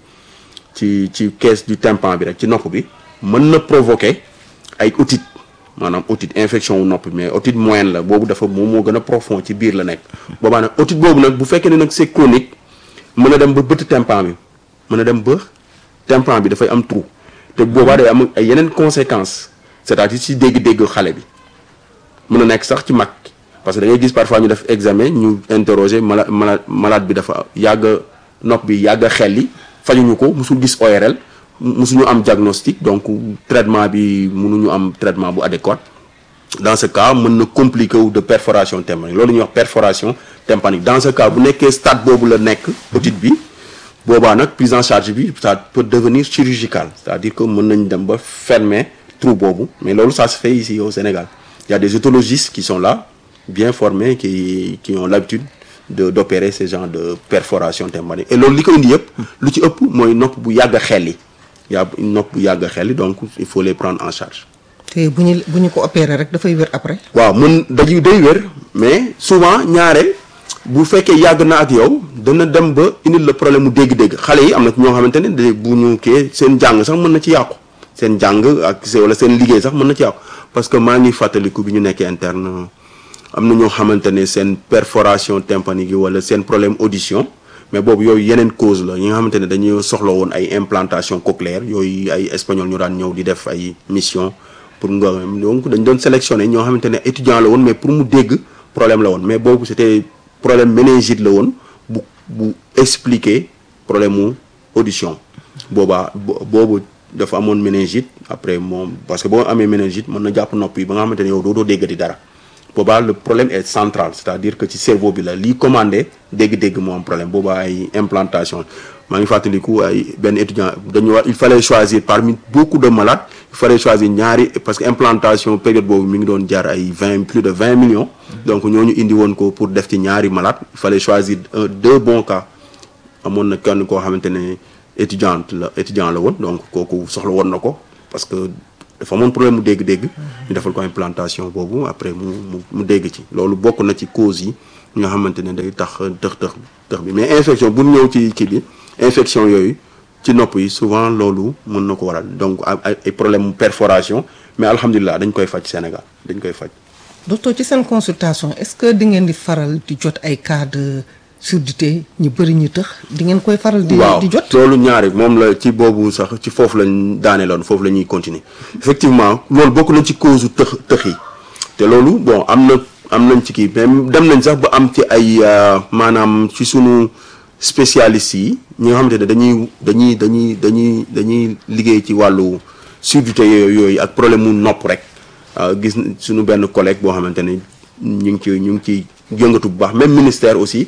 ci ci caisse du tympan bi rek ci nopp bi mën na provoquer ay otite maanaam otite infection wu nopp mais otite moyenne la boobu dafa moom moo gën a profond ci biir la nekk boobaa nag otite boobu nag bu fekkee ne nag c'est chronique mën a dem ba bëtt tympan bi mën a dem ba tympan bi dafay am trou te boobaa day am ay yeneen conséquences c'est-à-dire ci dégg-dégg xale bi mën a nekk sax ci mag parce que da ngay gis parfois ñu def examen ñu interroger mala mala malade bi dafa yàgg nopp bi yàgg xelli fajuñu ko musul gis ORL musuñu am diagnostic donc traitement bi mënuñu am traitement bu adéquat dans ce cas mën na compliqué wu de perforation tympanique loolu ñuy wax perforation tympanique dans ce cas bu nekkee stade boobu la nekk otite bi boobaa nag prise en charge bi ça peut devenir chirurgical c'est-à-dire que mën nañ dem ba fermer trou boobu mais loolu ça se fait ici au Sénégal il y a des otologistes qui sont là bien formés qui qui ont l'habitude de d'opérer ce genre de perforation tympanique et loolu li ko indi yëpp lu ci ëpp mooy nopp bu yàgg a xelli yaa nopp bu yàgg a xelli donc il faut les prendre en charge te bu ñu bu ñu ko opérer rek dafay wér après. waaw mën dañuy day wér mais souvent ñaare bu fekkee yàgg na ak yow dana dem ba indil la problème mu dégg-dégg xale yi am na ñoo xamante ne de bu ñu kii seen jàng sax mën na ci yàqu seen jàng ak wala seen liggéey sax mën na ci yàqu parce que maa ngi fàttaliku bi ñu nekkee interne am na ñoo xamante ne seen perforation tympanique yi wala seen problème audition mais boobu yooyu yeneen cause la yi nga xamante ne dañuy soxla woon ay implantation cochléaire yooyu ay espagnol ñu daan ñëw di def ay mission pour nga donc dañ doon sélectionner ñoo xamante ne étudiant la woon mais pour mu dégg problème la woon mais boobu c'était problème méningite la woon bu bu expliquer problème mu audition boobaa boobu dafa amoon méningite après moom parce que boo amee méningite mën na jàpp nopp yi ba nga xamante ne yow doo doo déggati dara boobaa le problème est central c'est-à-dire que ci cerveau bi la lii commandé dégg-dégg moo am problème boobaa ay implantation maa ngi fàttaliku ay benn étudiant dañu wax il fallait choisir parmi beaucoup de malades il fallait choisir ñaari parce que implantation période boobu mi ngi doon jar ay vingt plus de vingt millions donc ñooñu indi woon ko pour def ci ñaari malades il fallait choisir un deux bons cas amoon na kenn koo xamante ne étudiante la étudiant la woon donc kooku soxla woon na ko parce que dafa amoon problème mu dégg-dégg ñu defal ko implantation boobu après mu mu mu dégg ci loolu bokk na ci cause yi nga xamante ne day tax tëx tëx tëx bi mais infection bu ñëw ci kii bi infection yooyu ci nopp yi souvent loolu mën na ko waral donc ay ay problème mu perforation mais alhamdulilah dañ koy faj Sénégal dañ koy faj docteur ci seen consultation est-ce que di ngeen di faral di jot ay cas de surdité ñu bëri ñu tëx di ngeen koy faral di waaw di jot loolu ñaari moom la ci boobu sax ci foofu lañ daaneeloon foofu la ñuy continuer effectivement loolu bokk na ci cause u tëx tëx yi te loolu bon am na am nañ ci kii mais dem nañ sax ba am ci ay maanaam ci sunu spécialistes yi ñi nga xamante ne dañuy dañuy dañuy dañuy dañuy liggéey ci wàllu surdité yooyu yooyu ak problème mu nopp rek gis suñu benn collègue boo xamante ne ñu ngi ci ñu ngi ci yëngatu bu baax même ministère aussi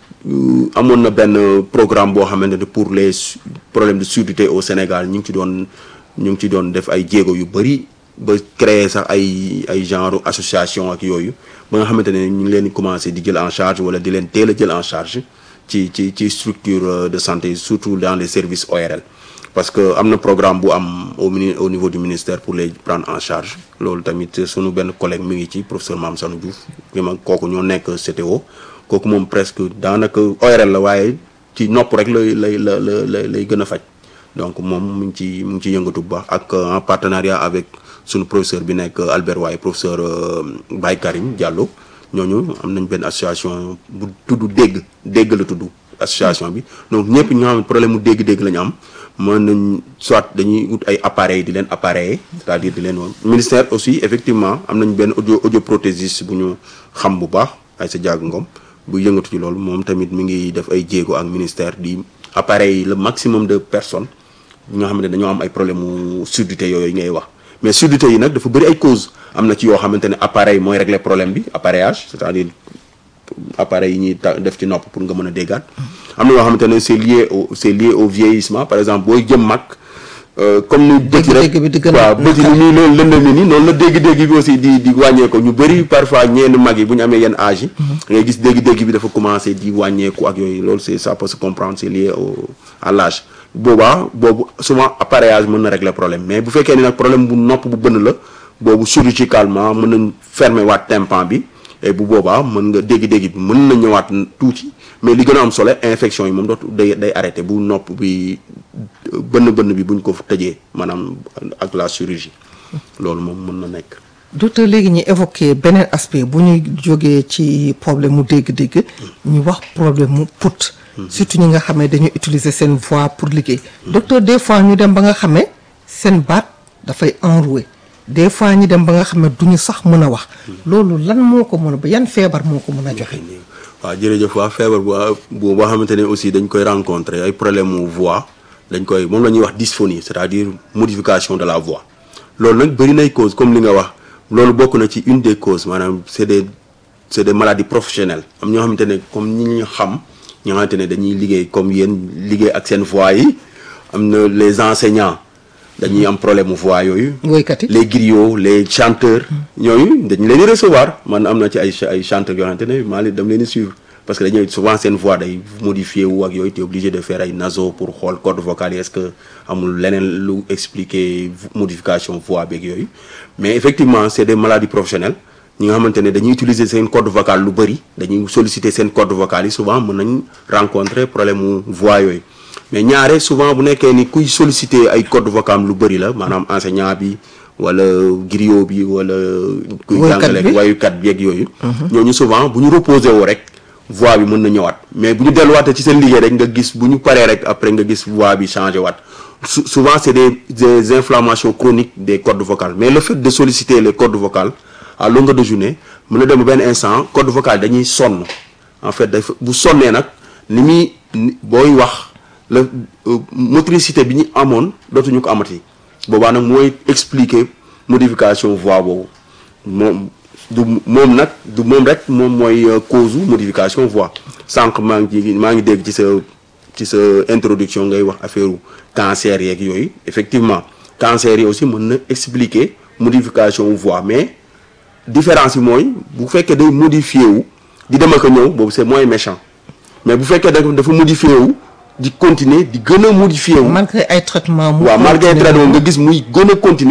amoon na benn programme boo xamante ne pour les problèmes de surdité au Sénégal ñu ngi ci doon ñu ngi ci doon def ay jéego yu bëri ba créer sax ay ay genre association ak yooyu ba nga xamante ne ñu ngi leen di commencer di jël en charge wala di leen teel a jël en charge ci ci ci structure de santé surtout dans les services ORL parce que am na programme bu am au mini au niveau du ministère pour les prendre en charge loolu tamit sunu benn collègue mi ngi ci professeur Mame Sanou Diouf ki ma kooku ñoo nekk CTO kooku moom presque daanaka ORL la waaye ci nopp rek lay lay la la lay gën a faj donc moom mu ngi ci mu ngi ci yëngatu bu baax ak en partenariat avec sunu professeur bi nekk Albert Waaye professeur Baye Karim Diallo ñooñu am nañ benn association bu tudd dégg dégg la tudd association bi donc ñëpp ñoo xam ne problème mu dégg-dégg la ñu am mën nañ soit dañuy ut ay appareils di leen appareiller c'est-à-dire di leen woon ministère aussi effectivement am nañ benn audio audioprothésiste bu ñu xam bu baax ay sa jàgg ngom bu yëngatu ci loolu moom tamit mi ngi def ay jéego ak ministère di appareil le maximum de personnes ñi nga xam ne dañoo am ay problème mu surdité yooyu ngay wax mais surdité yi nag dafa bëri ay cause am na ci yoo xamante ne appareil mooy régler problème bi appareillage c'est-à-dire appareil yi ñuy ta def ci nopp pour nga mën a déggaat am na yoo xamante ne c'est lié au c'est lié au vieillissement par exemple booy jëm mag comme ni bët yi rek waaw bët yi ni nii loolu lëndëm ni nii noonu la dégg-dégg bi aussi di di wàññeeku ñu bëri parfois ñenn mag yi bu ñu amee yenn âge yi da ngay gis dégg-dégg bi dafa commencer di wàññeeku ak yooyu loolu c'est ça peut se comprendre c'est lié au à l'âge boobaa boobu souvent appareillage mën na régler problème mais bu fekkee ni nag problème bu nopp bu bënn la boobu chirurgicalement mën nañ fermer waat tympan bi et bu boobaa mën nga dégg-dégg bi mën na ñëwaat tuuti mais li gën a am solo infection yi moom dootu day day arrêté bu nopp bi bënn bënn bi buñ ko tëjee maanaam ak la chirurgie loolu moom mën na nekk. docteur léegi ñu évoqué beneen aspect bu ñuy jógee ci problème mu dégg-dégg. ñu wax problème mu put. surtout ñi nga xam ne dañuy utiliser seen voix pour liggéey. docteur des fois ñu dem ba nga xam ne seen baat dafay enroué. des fois ñi dem ba nga xam ne duñu sax mën a wax. loolu lan moo ko mën a ba yan feebar moo ko mën a joxe. waaw jërëjëf waa feebar bu bu boo xamante ne aussi dañ koy rencontrer ay problème mu voix dañ koy moom la ñuy wax dysphonie c'est-à-dire modification de la voix. loolu nag bëri nay cause comme li nga wax loolu bokk na ci une des causes maanaam c'est des c'est des maladies professionnelles am ñoo xamante ne comme ñi ñu xam ñoo xamante ne dañuy liggéey comme yéen liggéey ak seen voix yi am na les enseignants. dañuy am problème mu voix yooyu. woykat yi les griots les chanteurs. ñooñu dañu leen di recevoir man am na ci ay ay chanteurs yoo xamante ne maa leen dama leen di suivre parce que dañuy souvent seen voix day modifié wu ak yooyu te obligé de faire ay naso pour xool corde vocale yi est-ce que amul leneen lu expliquer modification voix beeg yooyu. mais effectivement c'est des maladies professionnelles ñi nga xamante ne dañuy utiliser seen corde vocale lu bëri dañuy solliciter seen corde vocale yi souvent mën nañ rencontrer problème mu voix yooyu. mais ñaare souvent bu nekkee ni kuy solliciter ay corde vocale lu bëri la maanaam enseignant bi wala griot bi wala. kuy jàngale wayukat bi ak yooyu. ñooñu souvent bu ñu reposer woo rek voix bi mën na ñëwaat mais bu ñu delluwaatee ci seen liggéey rek nga gis bu ñu paree rek après nga gis voix bi changé waat souvent c'est des des inflammations chroniques des cordes vocales mais le fait de solliciter les cordes vocales à longueur de journée mën na dem benn instant cordes vocales dañuy sonn en fait dafa bu sonnee nag ni muy booy wax. la motricité bi ñu amoon dootuñu ko amati boobaa nag mooy expliquer modification voix boobu moom du moom nag du moom rek moom mooy cause modification voix sànq maa ngi maa ngi dégg ci sa ci sa introduction ngay wax affaire cancer yeeg yooyu effectivement cancer yi aussi mën na expliquer modification voix mais différence bi mooy bu fekkee day modifié wu di dem ak a ñëw boobu c'est moins méchant mais bu fekkee dafa modifié wu. di continuer di gën a modifier wu. malgré ay traitement mu waaw malgré ay traitement nga gis muy gën a continuer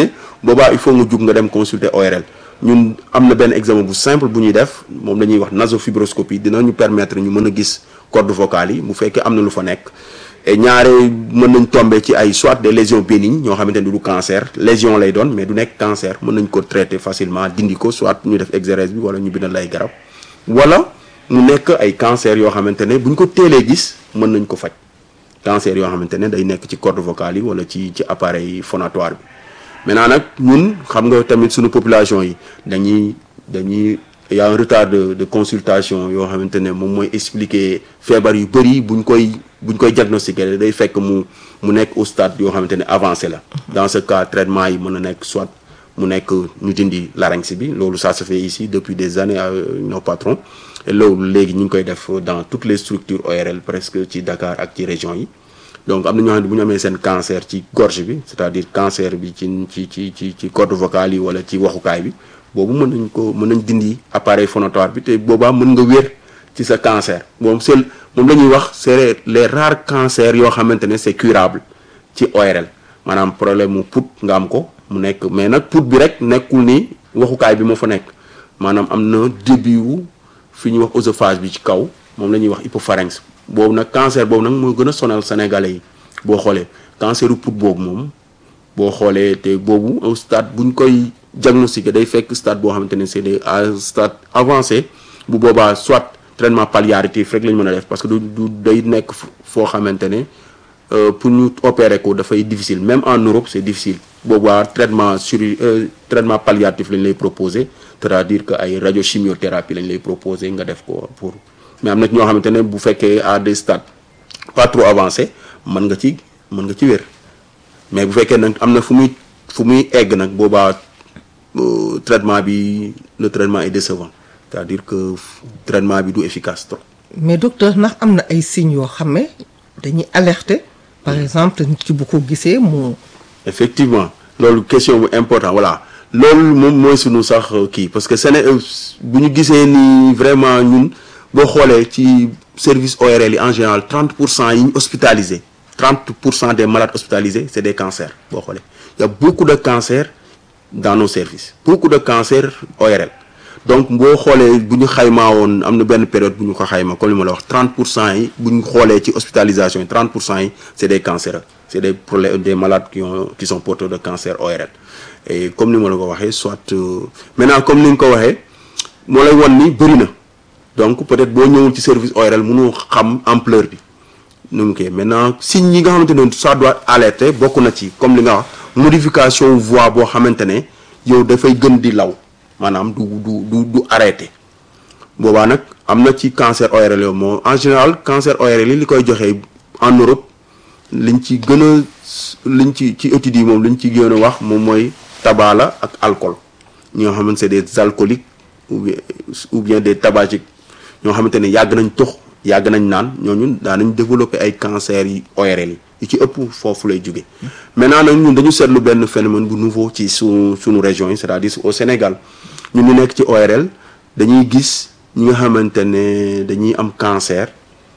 boobaa il faut nga jug nga dem consulter ORL ñun am na benn examen bu simple bu ñuy def moom la ñuy wax nasofibroscopie dinañu permettre ñu mën a gis cordes vocales yi bu fekkee am na lu fa nekk et ñaare mën nañ tomber ci ay soit des lésions bénignes ñoo xamante ne du cancer lésion lay doon mais du nekk cancer mën nañ ko traiter facilement dindi ko soit ñu def exérèse bi wala ñu bindal lay garab wala mu nekk ay cancer yoo xamante ne bu ñu ko teelee gis mën nañ ko faj cancer yoo xamante ne day nekk ci cordes vocales yi wala ci ci appareil phonatoire bi maintenant nag ñun xam nga tamit suñu population yi dañuy dañuy y a un retard de de consultation yoo xamante ne moom mooy expliquer feebar yu bëri buñ koy buñ koy diagnostiquer day fekk mu mu nekk au stade yoo xamante ne avancé la dans ce cas traitement yi mën na nekk soit mu nekk ñu dindi larynx bi loolu ça se fait ici depuis des années euh, nos patrons et loolu léegi ñu ngi koy def dans toutes les structures ORL presque ci Dakar ak ci région yi donc am na ñoo xam ne bu ñu amee seen cancer ci gorge bi c'est-à-dire cancer bi ci ci ci ci ci corde vocale yi wala ci waxukaay bi boobu mën nañ ko mën nañ dindi appareil phonatoire bi te boobaa mën nga wér ci sa cancer moom c'est moom la ñuy wax c'est les rares cancers yoo xamante ne c'est curable ci ORL maanaam problème mu put nga am ko mu nekk mais nag put bi rek nekkul ni waxukaay bi moo fa nekk maanaam am na début wu fi ñuy wax oesophage bi ci kaw moom la ñuy wax hypopharynx boobu nag cancer boobu nag moo gën a sonal sénégalais yi boo xoolee canceru put boobu moom boo xoolee te boobu au stade buñ koy diagnostiqué day fekk stade boo xamante ne c'est des à stade avancé bu boobaa soit traitement palliatif rek la ñu mën a def parce que du du day nekk foo xamante ne pour ñu opérer ko dafay difficile même en Europe c'est difficile boobaa traitement sur traitement palliatif lañ lay proposer c'est-à-dire que ay radiochimiothérapie lañ lay proposer nga def ko pour mais am na ñoo xamante ne bu fekkee à des stades pas trop avancés mën nga ci mën nga ci wér mais bu fekkee nag am na fu muy fu muy egg nag boobaa traitement bi le traitement est décevant c'est-à-dire que traitement bi du efficace trop. mais docteur ndax am na ay signes yoo xam ne dañuy alerter par exemple nit ki bu ko gisee mu. effectivement loolu question bu important voilà loolu moom mooy sunu sax kii parce que Séné bu ñu gisee ni vraiment ñun boo xoolee ci service ORL yi en général 30 pour cent yi ñu hospitalisé 30 pour cent des malades hospitalisés c'est des cancers boo xoolee il y a beaucoup de cancers dans nos services beaucoup de cancers ORL donc boo xoolee bu ñu xaymaa woon am na benn période bu ñu ko xayma comme li ma la wax 30 pour cent yi bu ñu xoolee ci hospitalisation yi 30 pour cent yi c'est des cancéreux c'est des problèmes des malades qui ont qui sont porteurs de cancer ORL et comme ni ma la ko waxee soit maintenant comme ni nga ko waxee moo lay won ni bëri na donc peut-être boo ñëwul ci service ORL mënoo xam ampleur bi nu mu koy maintenant signes yi nga xamante ne ça doit alerter bokk na ci comme li nga wax modification voix boo xamante ne yow dafay gën di law maanaam du du du du arrêté boobaa nag am na ci cancer ORL yow moo en général cancer ORL yi li koy joxee en Europe liñ ci gën a liñ ci ci études yi moom liñ ci gën a wax moom mooy tabac la ak alcool ñoo xamante c'est des alcooliques ou bien ou bien des tabagiques ñoo xamante ne yàgg nañ tux yàgg nañ naan ñooñu daan nañ développer ay cancer yi ORL yi yu ci ëpp foofu lay jóge maintenant nag ñun dañu seetlu benn phénomène bu nouveau ci su suñu région yi c'est-à-dire au Sénégal ñun ñu nekk ci ORL dañuy gis ñi nga xamante ne dañuy am cancer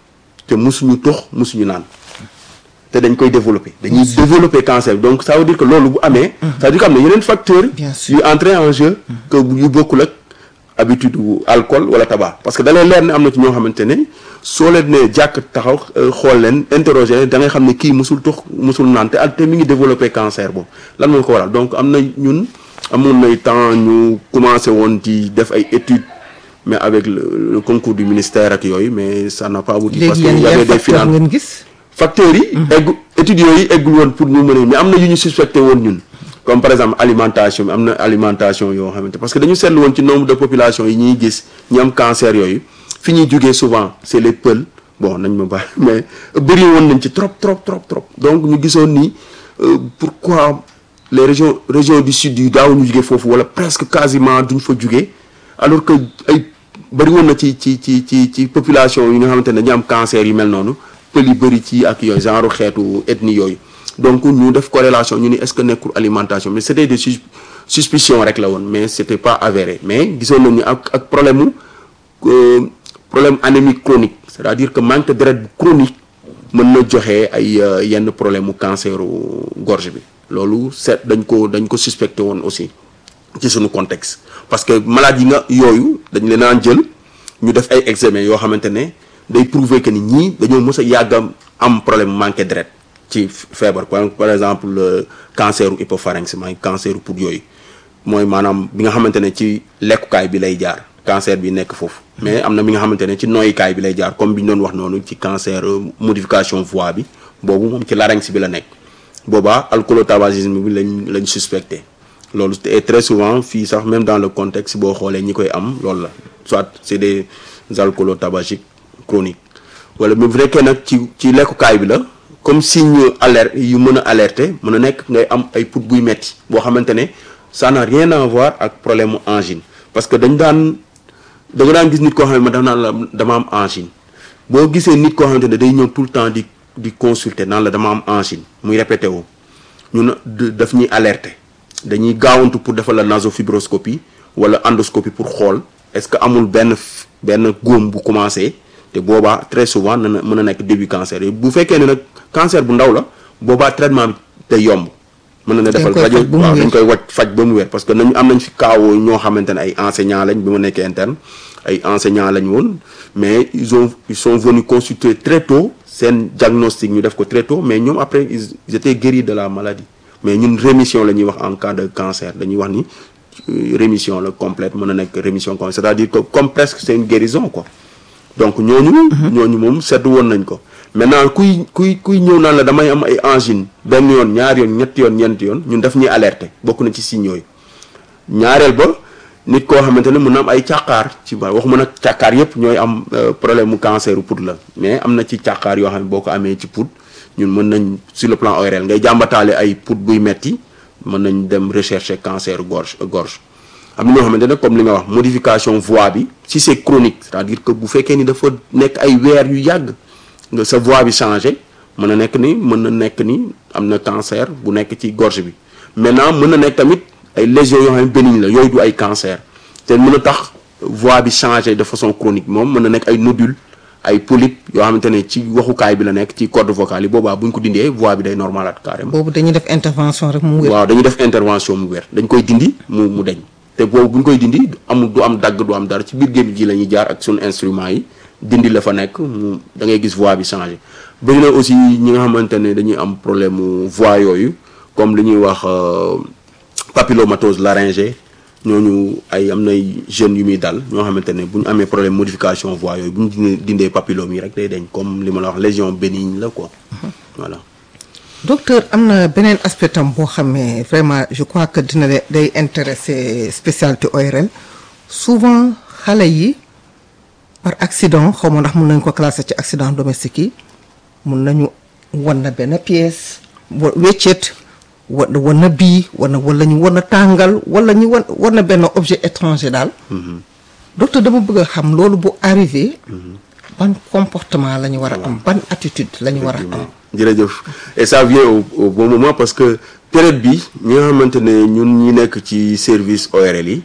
te musuñu tux musuñu naan te dañ koy développer dañuy développer cancer bi donc ça veut dire que loolu bu amee ça veut dire que am na yeneen facteurs yu entrer en jeu que yu bokkul ak habitude wu alcool wala tabac parce que da lay leer ne am na ci ñoo xamante ne soo leen ne jàkk taxaw xool leen interroger da ngay xam ne kii musul tux musul naan te al te mi ngi développer cancer boobu lan moo ko waral donc am na ñun amoon nay temps ñu commencé woon di def ay études mais avec le, le concours du ministère ak yooyu mais ça n'a pas abouti parce que y avait des finances ngeen gis facteurs yi eggu études yooyu eggul woon pour ñu mën mais am na yu ñu suspecté woon ñun comme par exemple alimentation bi am na alimentation yoo xamante parce que dañu seetlu woon ci nombre de population yi ñuy gis ñi am cancer yooyu fi ñuy jógee souvent c'est les Peuls bon nañ ma baax mais bëri woon nañ ci trop trop trop trop donc ñu gisoon ni pourquoi les régions régions du sud yi daaw ñu jógee foofu wala presque quasiment duñ fa jógee alors que ay bëri woon na ci ci ci ci ci population yi nga xamante ne dañu am cancer yu mel noonu pël yi bëri ci ak yooyu genre xeetu ethnie yooyu donc ñu def corrélation ñu ni est-ce que nekkul alimentation mais c'était des sus suspicions rek la woon mais c'était pas avéré mais gisoon nañu ak ak problème mu problème anémique chronique c'est-à-dire que manque de deret bu chronique mën na joxe ay yenn problème mu canceru gorge bi loolu seet dañ ko dañ ko suspecté woon aussi ci suñu contexte parce que malade yi nga yooyu dañ leen naan jël ñu def ay examen yoo xamante ne day prouver que ni ñii dañoo mës a yàgg am problème manqué deret ci feebar par exemple le cancer u hypopharynx mooy cancer u poumon yooyu mooy maanaam bi nga xamante ne ci lekkukaay bi lay jaar cancer bi nekk foofu mais am na bi nga xamante ne ci noyyikaay bi lay jaar comme bi ñu doon wax noonu ci cancer modification voix bi boobu moom ci larynx bi la nekk boobaa alcoolotabagisme bi lañ lañ suspecté loolu et très souvent fii sax même dans le contexte boo xoolee ñi koy am loolu la soit c'est des alcoolotabagiques chroniques wala bu fekkee nag ci ci lekkukaay bi la comme signe alerte yu mën a alerter mën a nekk ngay am ay put buy metti boo xamante ne ça n'a rien à voir ak problème mu angine parce que dañ daan da nga daan gis nit koo xam ne daf naan la dama am angine boo gisee nit koo xamante ne day ñëw tout le temps di di consulter naan la dama am angine muy répété wu ñun daf ñuy alerter dañuy gaawantu pour defal la nasofibroscopie wala endoscopie pour xool est-ce que amul benn benn góom bu commencé te boobaa très souvent na mën a nekk début cancer yi bu fekkee ne nag cancer bu ndaw la boobaa traitement bi day yomb mën na ne defal rajo waaw dañ koy waj faj ba mu wér parce que nañu am nañ fi kaawoo ñoo xamante ne ay enseignants lañ bi ma nekkee interne ay enseignants lañ woon mais ils ont ils sont venus consulter très tôt seen diagnostic ñu def ko très tôt mais ñoom après ils étaient guéris de la maladie mais ñun rémission la ñuy wax en cas de cancer dañuy wax ni rémission la complète mën na nekk rémission complète c'est-à-dire que comme presque c'est une guérison quoi donc ñooñu ñooñu moom seetlu woon nañ ko maintenant kuy kuy kuy ñëw naan la damay am ay angine benn yoon ñaar yoon ñetti yoon ñeenti yoon ñun daf ñuy alerter bokk na ci signes yooyu ñaareel ba nit koo xamante ne mën na am ay càqaar ci ba waxuma nag càqaar yépp ñooy am problème mu cancer u pout la mais am na ci càqaar yoo xam ne boo ko amee ci pout ñun mën nañ sur le plan ORL ngay jàmbataale ay pout buy metti mën nañ dem rechercher cancer gorge gorge am na ñoo xamante ne comme li nga wax modification voix bi si c'est chronique c'est-à-dire que bu fekkee ni dafa nekk ay weer yu yàgg nga sa voix bi changé mën na nekk ni mën na nekk ni am na cancer bu nekk ci gorge bi maintenant mën na nekk tamit ay lésions yoo xam ne bénigne la yooyu du ay cancer te mën a tax voix bi changé de façon chronique moom mën na nekk ay nodule ay polype yoo xamante ne ci waxukaay bi la nekk ci corde vocale yi boobaa bu ñu ko dindee voix bi day normalaat carrément. boobu dañuy def intervention rek mu wér. waaw dañuy def intervention mu wér dañ koy dindi mu mu deñ te boobu bu ñu koy dindi amul du am dagg du am dara ci biir gémmiñ gi la ñuy jaar ak suñu instrument yi dindi la fa nekk mu da ngay gis voix bi changé. bëri na aussi ñi nga xamante ne dañuy am problème mu voix yooyu comme li ñuy wax papillomatose laryngée ñooñu ay am nay jeunes yu muy dal ñoo xamante ne bu ñu amee problème modification voix yooyu bu ñu dindee papillome yi rek day deñ comme li ma la wax lésion bénigne la quoi voilà. docteur am na beneen aspect tam boo xam ne vraiment je crois que dina day intéresser spécialité ORL souvent xale yi par accident xaw ma ndax mun nañ ko classer ci accident domestique yi mun nañu wan na benn pièce wa weccet wa wan na bii wala wala ñu wan na tàngal wala ñu wan wan na benn objet étranger daal. docteur dama bëgg a xam loolu bu arrivé. ban comportement la ñu war a am ban attitude la ñu war a am. jërëjëf et ça vient au, au bon moment parce que période bi ñi nga xamante ne ñun ñi nekk ci service ORL yi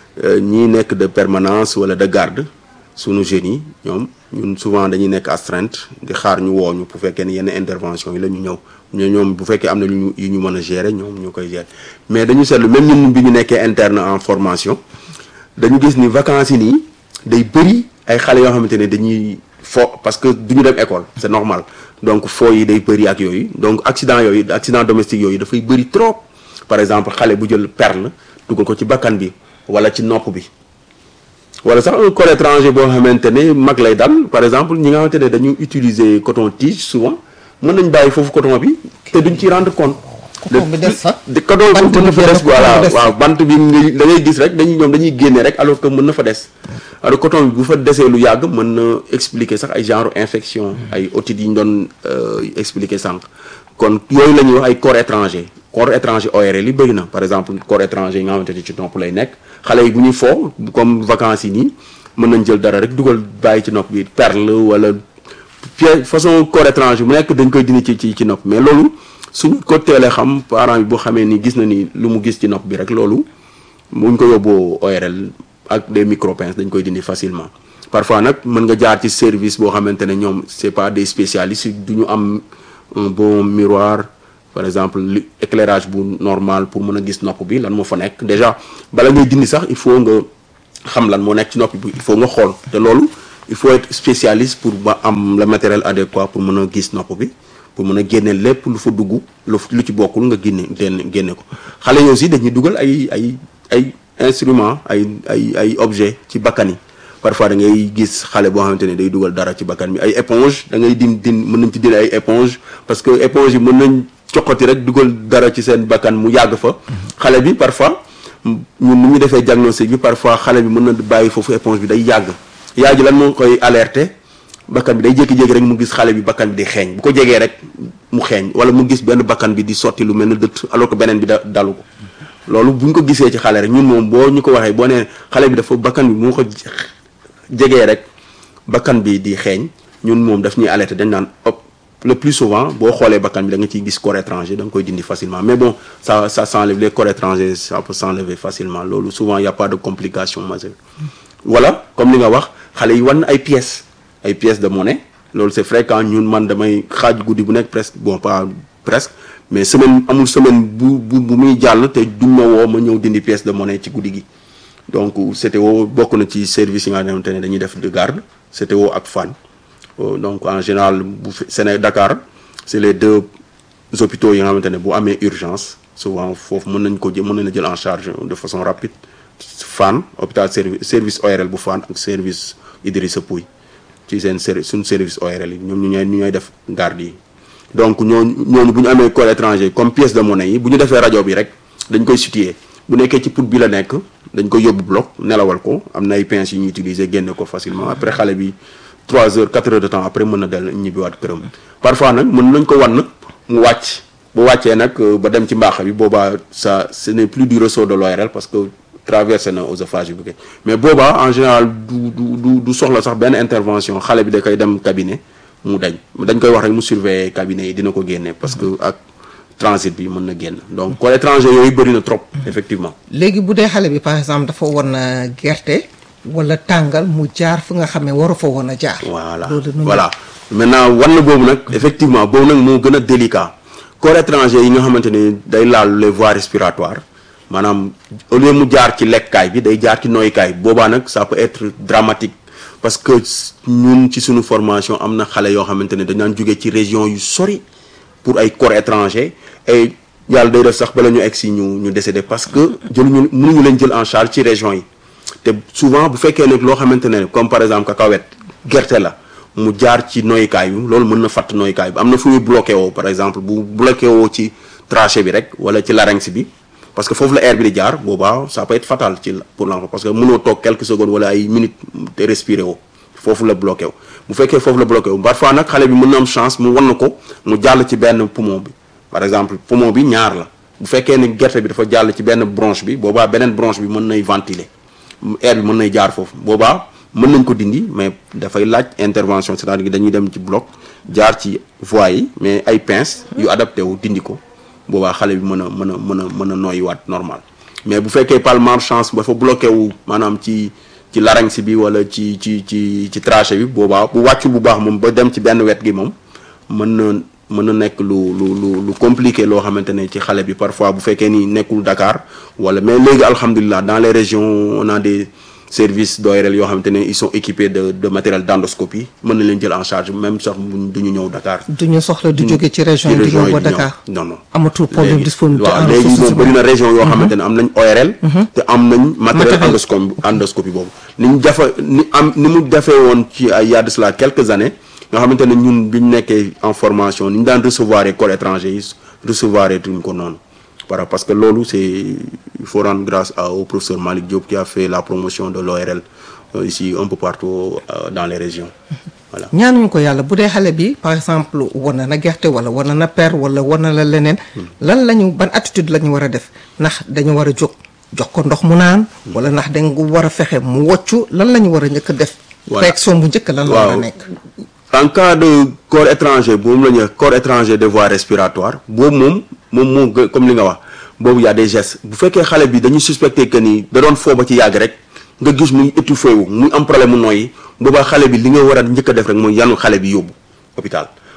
ñi nekk de permanence wala de garde sunu jeunes yi ñoom ñun souvent dañuy nekk astreinte di xaar ñu woo ñu bu fekkee ne yenn intervention yi la ñu ñëw ñoo ñoom bu fekkee am na lu ñu yu ñu mën a gérer ñoom ñu koy gérer mais dañu seetlu même ñun bi ñu nekkee interne en formation dañu gis ni vacances yi nii day bëri ay xale yoo xamante ne dañuy fo parce que du ñu dem école c'est normal donc foo yi day bëri ak yooyu donc accident yooyu accident domestique yooyu dafay bëri trop par exemple xale bu jël perle dugal ko ci bakkan bi wala ci nopp bi wala sax un corps étranger boo xamante ne mag lay dal par exemple ñi nga xamante ne dañu utiliser coton tige souvent mën nañ bàyyi foofu coton bi te duñ ci rendre compte. coton bi des fa de coton bi mën na fa des voilà waaw bant bi nga da ngay gis rek dañuy ñoom dañuy génne rek alors que mën na fa des. alors coton bi bu fa desee lu yàgg mën na expliquer sax ay genre infection ay otite yi ñu doon expliquer sànq. kon yooyu la ñuy wax ay corps étranger corps étranger ORL yi bëri na par exemple corps étranger yi nga xamante ne ci nopp lay nekk xale yi bu ñuy foo comme vacances yi nii mën nañ jël dara rek dugal bàyyi ci nopp bi perle wala pièce façon corps étranger bu nekk dañ koy dindi ci ci ci nopp mais loolu suñ ko teelee xam parent bi boo xamee ni gis na ni lu mu gis ci nopp bi rek loolu muñ ko yóbboo ORL ak des micropinces dañ koy dindi facilement parfois nag mën nga jaar ci service boo xamante ne ñoom c'est pas des spécialistes du ñu am un bon miroir par exemple li éclairage bu normal pour mën a gis nopp bi lan moo fa nekk déjà bala ngay dindi sax il faut nga xam lan moo nekk ci nopp bi il faut nga xool te loolu il faut être spécialiste pour ba am le matériel adéquat pour mën a gis nopp bi pour mën a génne lépp lu fa dugg lu lu ci bokkul nga génne génne génne ko xale yi aussi dañuy dugal ay ay ay instruments ay ay ay objets ci bakkan yi parfois da ngay gis xale boo xamante ne day dugal dara ci bakkan bi ay éponge da ngay din din mën nañ ci dindi ay éponge parce que éponge yi mën nañ coqati rek dugal dara ci seen bakkan mu yàgg fa xale bi parfois ñun ni ñu defee diagnostic bi parfois xale bi mën na bàyyi foofu éponge bi day yàgg yaay ji lan moo koy alerter bakkan bi day jékki-jékki rek mu gis xale bi bakkan bi di xeeñ bu ko jegee rek mu xeeñ wala mu gis benn bakkan bi di sotti lu mel ne dëtt alors que beneen bi da dalu ko loolu bu ñu ko gisee ci xale rek ñun moom boo ñu ko waxee boo nee xale bi dafa bakkan bi mu ko jegee rek bakkan bi di xeeñ ñun moom daf ñuy alerter dañ naan hop le plus souvent boo xoolee bakkan bi da nga ciy gis corps étranger da nga koy dindi facilement mais bon ça ça s'enlève les corps étrangers ça peut s'enlever facilement loolu souvent y a pas de complication majeure voilà comme li nga wax xale yi wan ay pièces ay pièces de monnaie loolu c'est fréquent ñun man damay xaaj guddi bu nekk presque bon pas presque mais semaine amul semaine bu bu bu muy jàll te duñ ma woo ma ñëw dindi pièce de monnaie ci guddi gi donc CTO bokk na ci service yi nga xamante ne dañuy def de garde CTO ak Fann donc en général bu Sénégal Dakar c'est les deux hôpitaux yi nga xamante ne bu amee urgence souvent foofu mën nañ ko jël mën nañ jël en charge de façon rapide Fann hôpital service service ORL bu Fann ak service Idrissa Pouye ci seen service suñu service ORL yi ñoom ñu ñooy ñu ñooy def garde yi donc ñooñu ñooñu bu ñu amee corps étranger comme pièce de monnaie yi bu ñu defee rajo bi rek dañ koy situer bu nekkee ci put bi la nekk dañ koy yóbbu bloc nelawal ko am na ay pinces yu ñuy utiliser génne ko facilement après xale bi 3 heures 4 heures de temps après mën na del ñibbiwaat këram parfois nag mën nañ ko wan mu wàcc bu wàccee nag ba dem ci mbaax bi boobaa ça ce n'est plus du ressort de l'ORL parce que traversé na oesophage bi mais boobaa en général du du du du soxla sax benn intervention xale bi da koy dem cabinet mu dañ dañ koy wax rek mu surveiller cabinet yi dina ko génne parce que ak transit bi mën na génn donc corps étranger yooyu bëri na trop effectivement léegi bu dee xale bi par exemple dafa war na gerte wala tàngal mu jaar fu nga xam ne waru fa woon a jaar voilà voilà maintenant wan na boobu nag effectivement boobu nag moo gën a délicat corps étranger yi nga xamante ni day laal les voies respiratoires maanaam au lieu mu jaar ci lekkaay bi day jaar ci noykaay boobaa nag ça peut être dramatique parce que ñun ci suñu formation am na xale yoo xamante ne dañ daan jógee ci région yu sori pour ay corps étranger et yàlla day def sax bala ñu egg si ñu ñu décédé parce que jëluñu mënuñu leen jël en charge ci région yi te souvent bu fekkee nag loo xamante ne comme par exemple cacahuète gerte la mu jaar ci noykaay bi loolu mën na fatt noykaay bi am na fu muy bloqué woo par exemple bu bloqué woo ci trachée bi rek wala ci larynx bi parce que foofu la air bi di jaar boobaa ça peut être fatal ci pour l'enfant parce que mënoo toog quelques secondes wala ay minutes te respirer woo foofu la bloqué wu bu fekkee foofu la bloqué wu parfois nag xale bi mën na am chance mu wan na ko mu jàll ci benn poumon bi par exemple poumon bi ñaar la bu fekkee ne gerte bi dafa jàll ci benn bronche bi boobaa beneen bronche bi mën nay ventiler air bi mën nay jaar foofu boobaa mën nañ ko dindi mais dafay laaj intervention c'est-à-dire que dañuy dem ci bloc jaar ci voies yi mais ay pinces yu adapté wu dindi ko boobaa xale bi mën a mën a mën a mën a noyyiwaat normal mais bu fekkee par malchance dafa bloqué wu maanaam ci ci larynx bi wala ci ci ci ci trachée bi boobaa bu wàccul bu baax moom ba dem ci benn wet gi moom mën na mën na nekk lu lu lu lu compliqué loo xamante ne ci xale bi parfois bu fekkee ni nekkul Dakar wala mais léegi alhamdulilah dans les régions on a des services d'ORL yoo xamante ne ils sont équipés de de matériel d'endoscopie mën na leen jël en charge même sax du ñu ñëw Dakar. du ñu soxla du jóge ci région yi di ñëw ba Dakar non non. amatul problème disponibilité waaw léegi moom bëri na région yoo xamante ne am nañ ORL. te am nañ matériel endoscopie endoscopie boobu. ni ñu jafe ni am ni mu defee woon ci ay y a de cela quelques années nga xamante ne ñun bi ñu nekkee en formation ni ñu daan recevoir corps étranger yi recevoir tuñ ko noonu. Voilà, parce que loolu c'est il faut rendre grâce à, au professeur Malick Diop qui a fait la promotion de l'ORL euh, ici un peu partout euh, dans les régions voilà. ñaanuñu ko yàlla bu dee xale bi par exemple war na na gerte wala war na na per wala war na la leneen lan la ñu ban attitude la ñu war a def ndax dañu war a jóg jox ko ndox mu naan wala ndax dañ ko war a fexe mu woccu lan la ñu war a njëkk a def réaction bu njëkk lan la war a nekk en cas de corps étranger boobu la ñuy corps étranger de voies respiratoires boobu moom moom moo gë comme li nga wax boobu y a des gestes bu fekkee xale bi dañuy suspecter que ni da doon foo ba ci yàgg rek nga gis muy étouffé wu muy am problème mu nooyi boobaa xale bi li nga war a njëkk a def rek mooy yanu xale bi yóbbu hôpital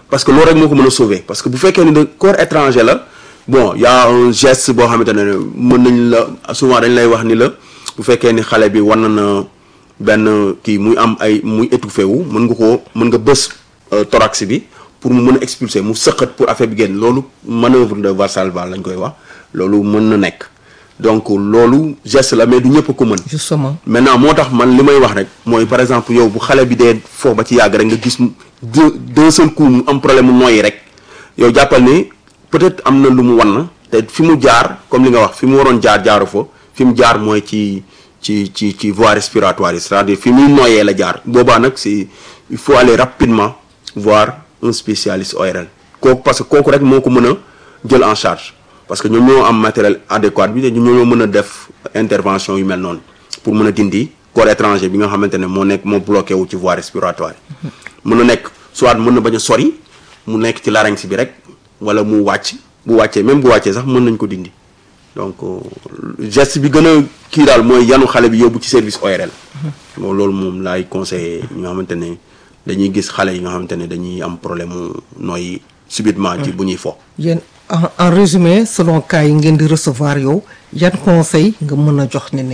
parce que loolu rek moo ko mën a sauver parce que bu fekkee ni de corps étranger la bon y a un geste boo xamante ne mën nañ la souvent dañ lay wax ni la bu fekkee ni xale bi war na benn kii muy am ay muy étouffé wu mën nga koo mën nga bës thorax bi pour mu mën a expulser mu sëqat pour affaire bi génn loolu manœuvre de Valsalva lañ koy wax loolu mën na nekk donc loolu geste la mais du ñëpp a ko mën. justement maintenant moo tax man li may wax rek mooy par exemple yow bu xale bi dee foofu ba ci yàgg rek nga gis deux deux seul coup mu am problème mu nooyi rek yow jàppal ni peut-être am na lu mu wan te fi mu jaar comme li nga wax fi mu waroon jaar jaaru fa fi mu jaar mooy ci ci ci ci voie respiratoire yi c'est-à-dire fi muy nooyee la jaar boobaa nag c'est il faut aller rapidement voir un spécialiste ORL kooku parce que kooku rek moo ko mën a jël en charge parce que ñoom ñoo am matériel adéquat bi te ñoom ñoo mën a def intervention yu mel noonu pour mën a dindi corps étranger bi nga xamante ne moo nekk moo bloqué wu ci voie respiratoire yi mën na nekk soit mën na bañ a sori mu nekk ci larynx bi rek wala mu wàcc bu wàccee même bu wàccee sax mën nañ ko dindi donc geste bi gën a kii daal mooy yanu xale bi yóbbu ci service ORL bon loolu moom laay conseillé ñi nga xamante ne dañuy gis xale yi nga xamante ne dañuy am problème mu nooy subitement ci bu ñuy fo yéen en en résumé selon cas yi ngeen di recevoir yow yan conseil nga mën a jox nit ñi.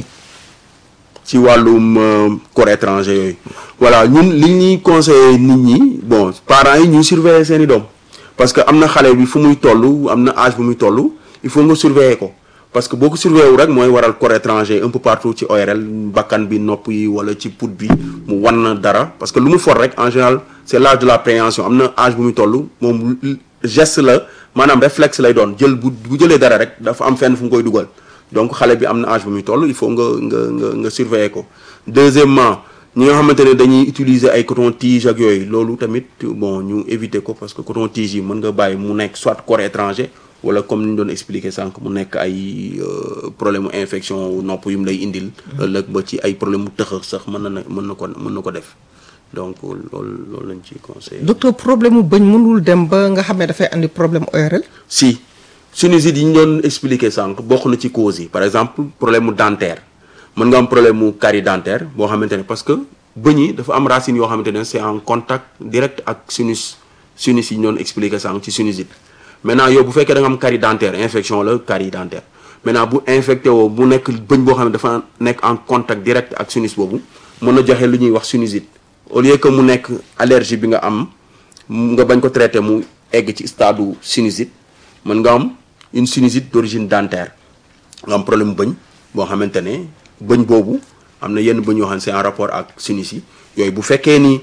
ci wàllum corps étranger yooyu voilà ñun li ñuy conseillé nit ñi bon parents yi ñuy surveiller seen i doom parce que am na xale bi fu muy toll am na âge bu muy toll il faut nga surveiller ko parce que boo ko surveiller wu rek mooy waral corps étranger un peu partout ci ORL bakkan bi nopp yi wala ci put bi mu wan na dara parce que lu mu for rek en général c'est l'âge de la préhension am na âge bu muy toll moom geste la maanaam réflexe lay doon jël bu bu jëlee dara rek dafa am fenn fu mu koy dugal donc xale bi am na âge bu muy toll il faut nga nga nga nga surveiller ko deuxièmement ñi nga xamante ne dañuy utiliser ay coton tige ak yooyu loolu tamit bon ñu éviter ko parce que coton tige yi mën nga bàyyi mu nekk soit corps étranger wala comme ni ñu doon expliquer sànq mu nekk ay problème mu infection nopp yu mu lay indil. ëllëg ba ci ay problème mu tëxër sax mën na mën na ko mën na ko def donc loolu loolu lañ ciy conseillé. docteur problème mu bëñ mënul dem ba nga xam ne dafay andi problème ORL. si sinusite yi ñu doon expliquer sànq bokk na ci causes yi par exemple problème mu dentaire mën nga am problème mu carie dentaire boo xamante ne parce que bëñ yi dafa am racine yoo xamante ne c'est en contact direct ak sinus sinus yi ñu doon expliquer sànq ci sinusite. maintenant yow bu fekkee da nga am carie dentaire infection la carie dentaire maintenant bu infecté woo bu nekk bëñ boo xam ne dafa nekk en contact direct ak sinus boobu mën na joxe lu ñuy wax sinusite au lieu que mu nekk allergie bi nga am nga bañ ko traité mu egg ci stade sinusite mën nga am une sinusite d'origine dentaire nga am problème bëñ boo xamante ne bëñ boobu am na yenn bëñ yoo xam ne c'est en rapport ak sinus yi yooyu bu fekkee ni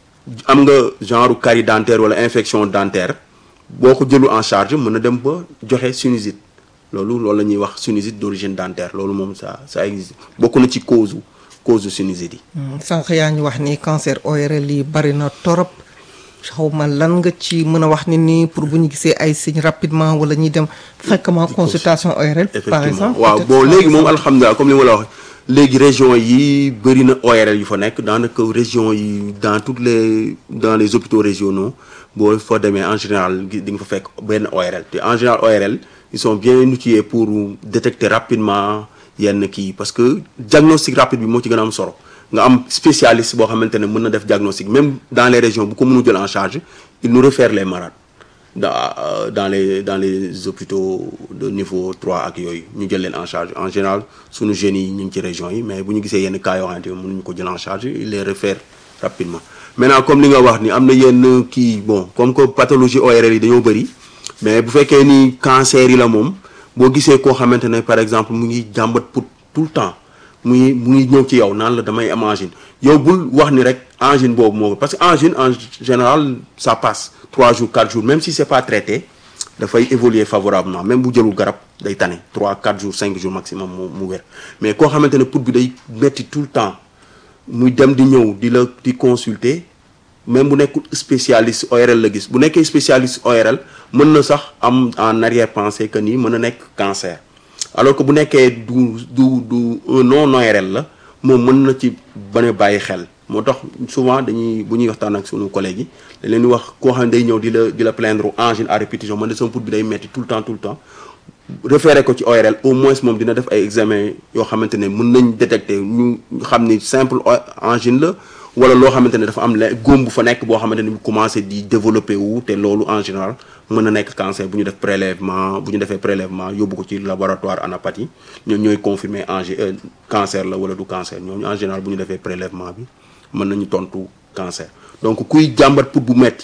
am nga genre carie dentaire wala infection dentaire boo ko jëlu en charge mën na dem ba joxe sinusite loolu loolu la ñuy wax sinusite d'origine dentaire loolu moom ça ça existe bokk na ci cause cause sinusite yi. sànq yaa ñu wax ni cancer ORL yi bari na torop xaw ma lan nga ci mën a wax ni nii pour bu ñu gisee ay signes rapidement wala ñuy dem fréquemment consultation ORL. par exemple waaw bon léegi moom alhamdulilah comme li ma la wax léegi région yi bëri na ORL yu fa nekk daanaka région yi dans toutes les dans les hôpitaux régionaux. boo fa demee en général di nga fa fekk benn ORL te en général ORL ils sont bien outillés pour détecter rapidement yenn kii parce que diagnostic rapide bi moo ci gën a am solo nga am spécialiste boo xamante ne mën na def diagnostic même dans les régions bu ko mënu jël en charge il nous réfère les malades dans dans les dans les hôpitaux de niveau 3 ak yooyu ñu jël leen en charge en général suñu jeunes yi ñu ngi ci régions yi mais bu ñu gisee yenn cas yoo xamante ne mënuñu ko jël en charge il les réfère rapidement maintenant comme li nga wax ni am na yenn kii bon comme que pathologie ORL yi dañoo bëri mais bu fekkee ni cancer yi la moom boo gisee koo xamante ne par exemple mu ngi jàmbat pour tout le temps mu ngi mu ngi ñëw ci yow naan la damay am angine yow bul wax ni rek angine boobu moo parce que angine en général ça passe 3 jours 4 jours même si c'est pas traité dafay évoluer favorablement même bu jëlul garab day tane 3 4 jours 5 jours maximum mu mu wér mais koo xamante ne pour bi day metti tout le temps muy dem di ñëw di la di consulter même bu nekkul spécialiste ORL la gis bu nekkee spécialiste ORL mën na sax am en arrière-pensée que nii mën na nekk cancer alors que bu nekkee du du du un non ORL la moom mën na ci bañ a bàyyi xel moo tax souvent dañuy bu ñuy waxtaan ak sunu collègues yi dañ leen di wax koo xam ne day ñëw di la di la plaindre angine à répétition man de sama put bi day metti tout le temps tout le temps référé ko ci ORL au moins moom dina def ay examen yoo xamante ne mën nañ détecter ñu xam ni simple angine la wala loo xamante ne dafa am la góom bu fa nekk boo xamante ne bu commencé di développer wu te loolu en général mën na nekk cancer bu ñu def prélèvement bu ñu defee prélèvement yóbbu ko ci laboratoire anapathie ñoom ñooy confirmer en cancer la wala du cancer ñooñu en général bu ñu defee prélèvement bi mën nañu tontu cancer donc kuy jàmbat put bu metti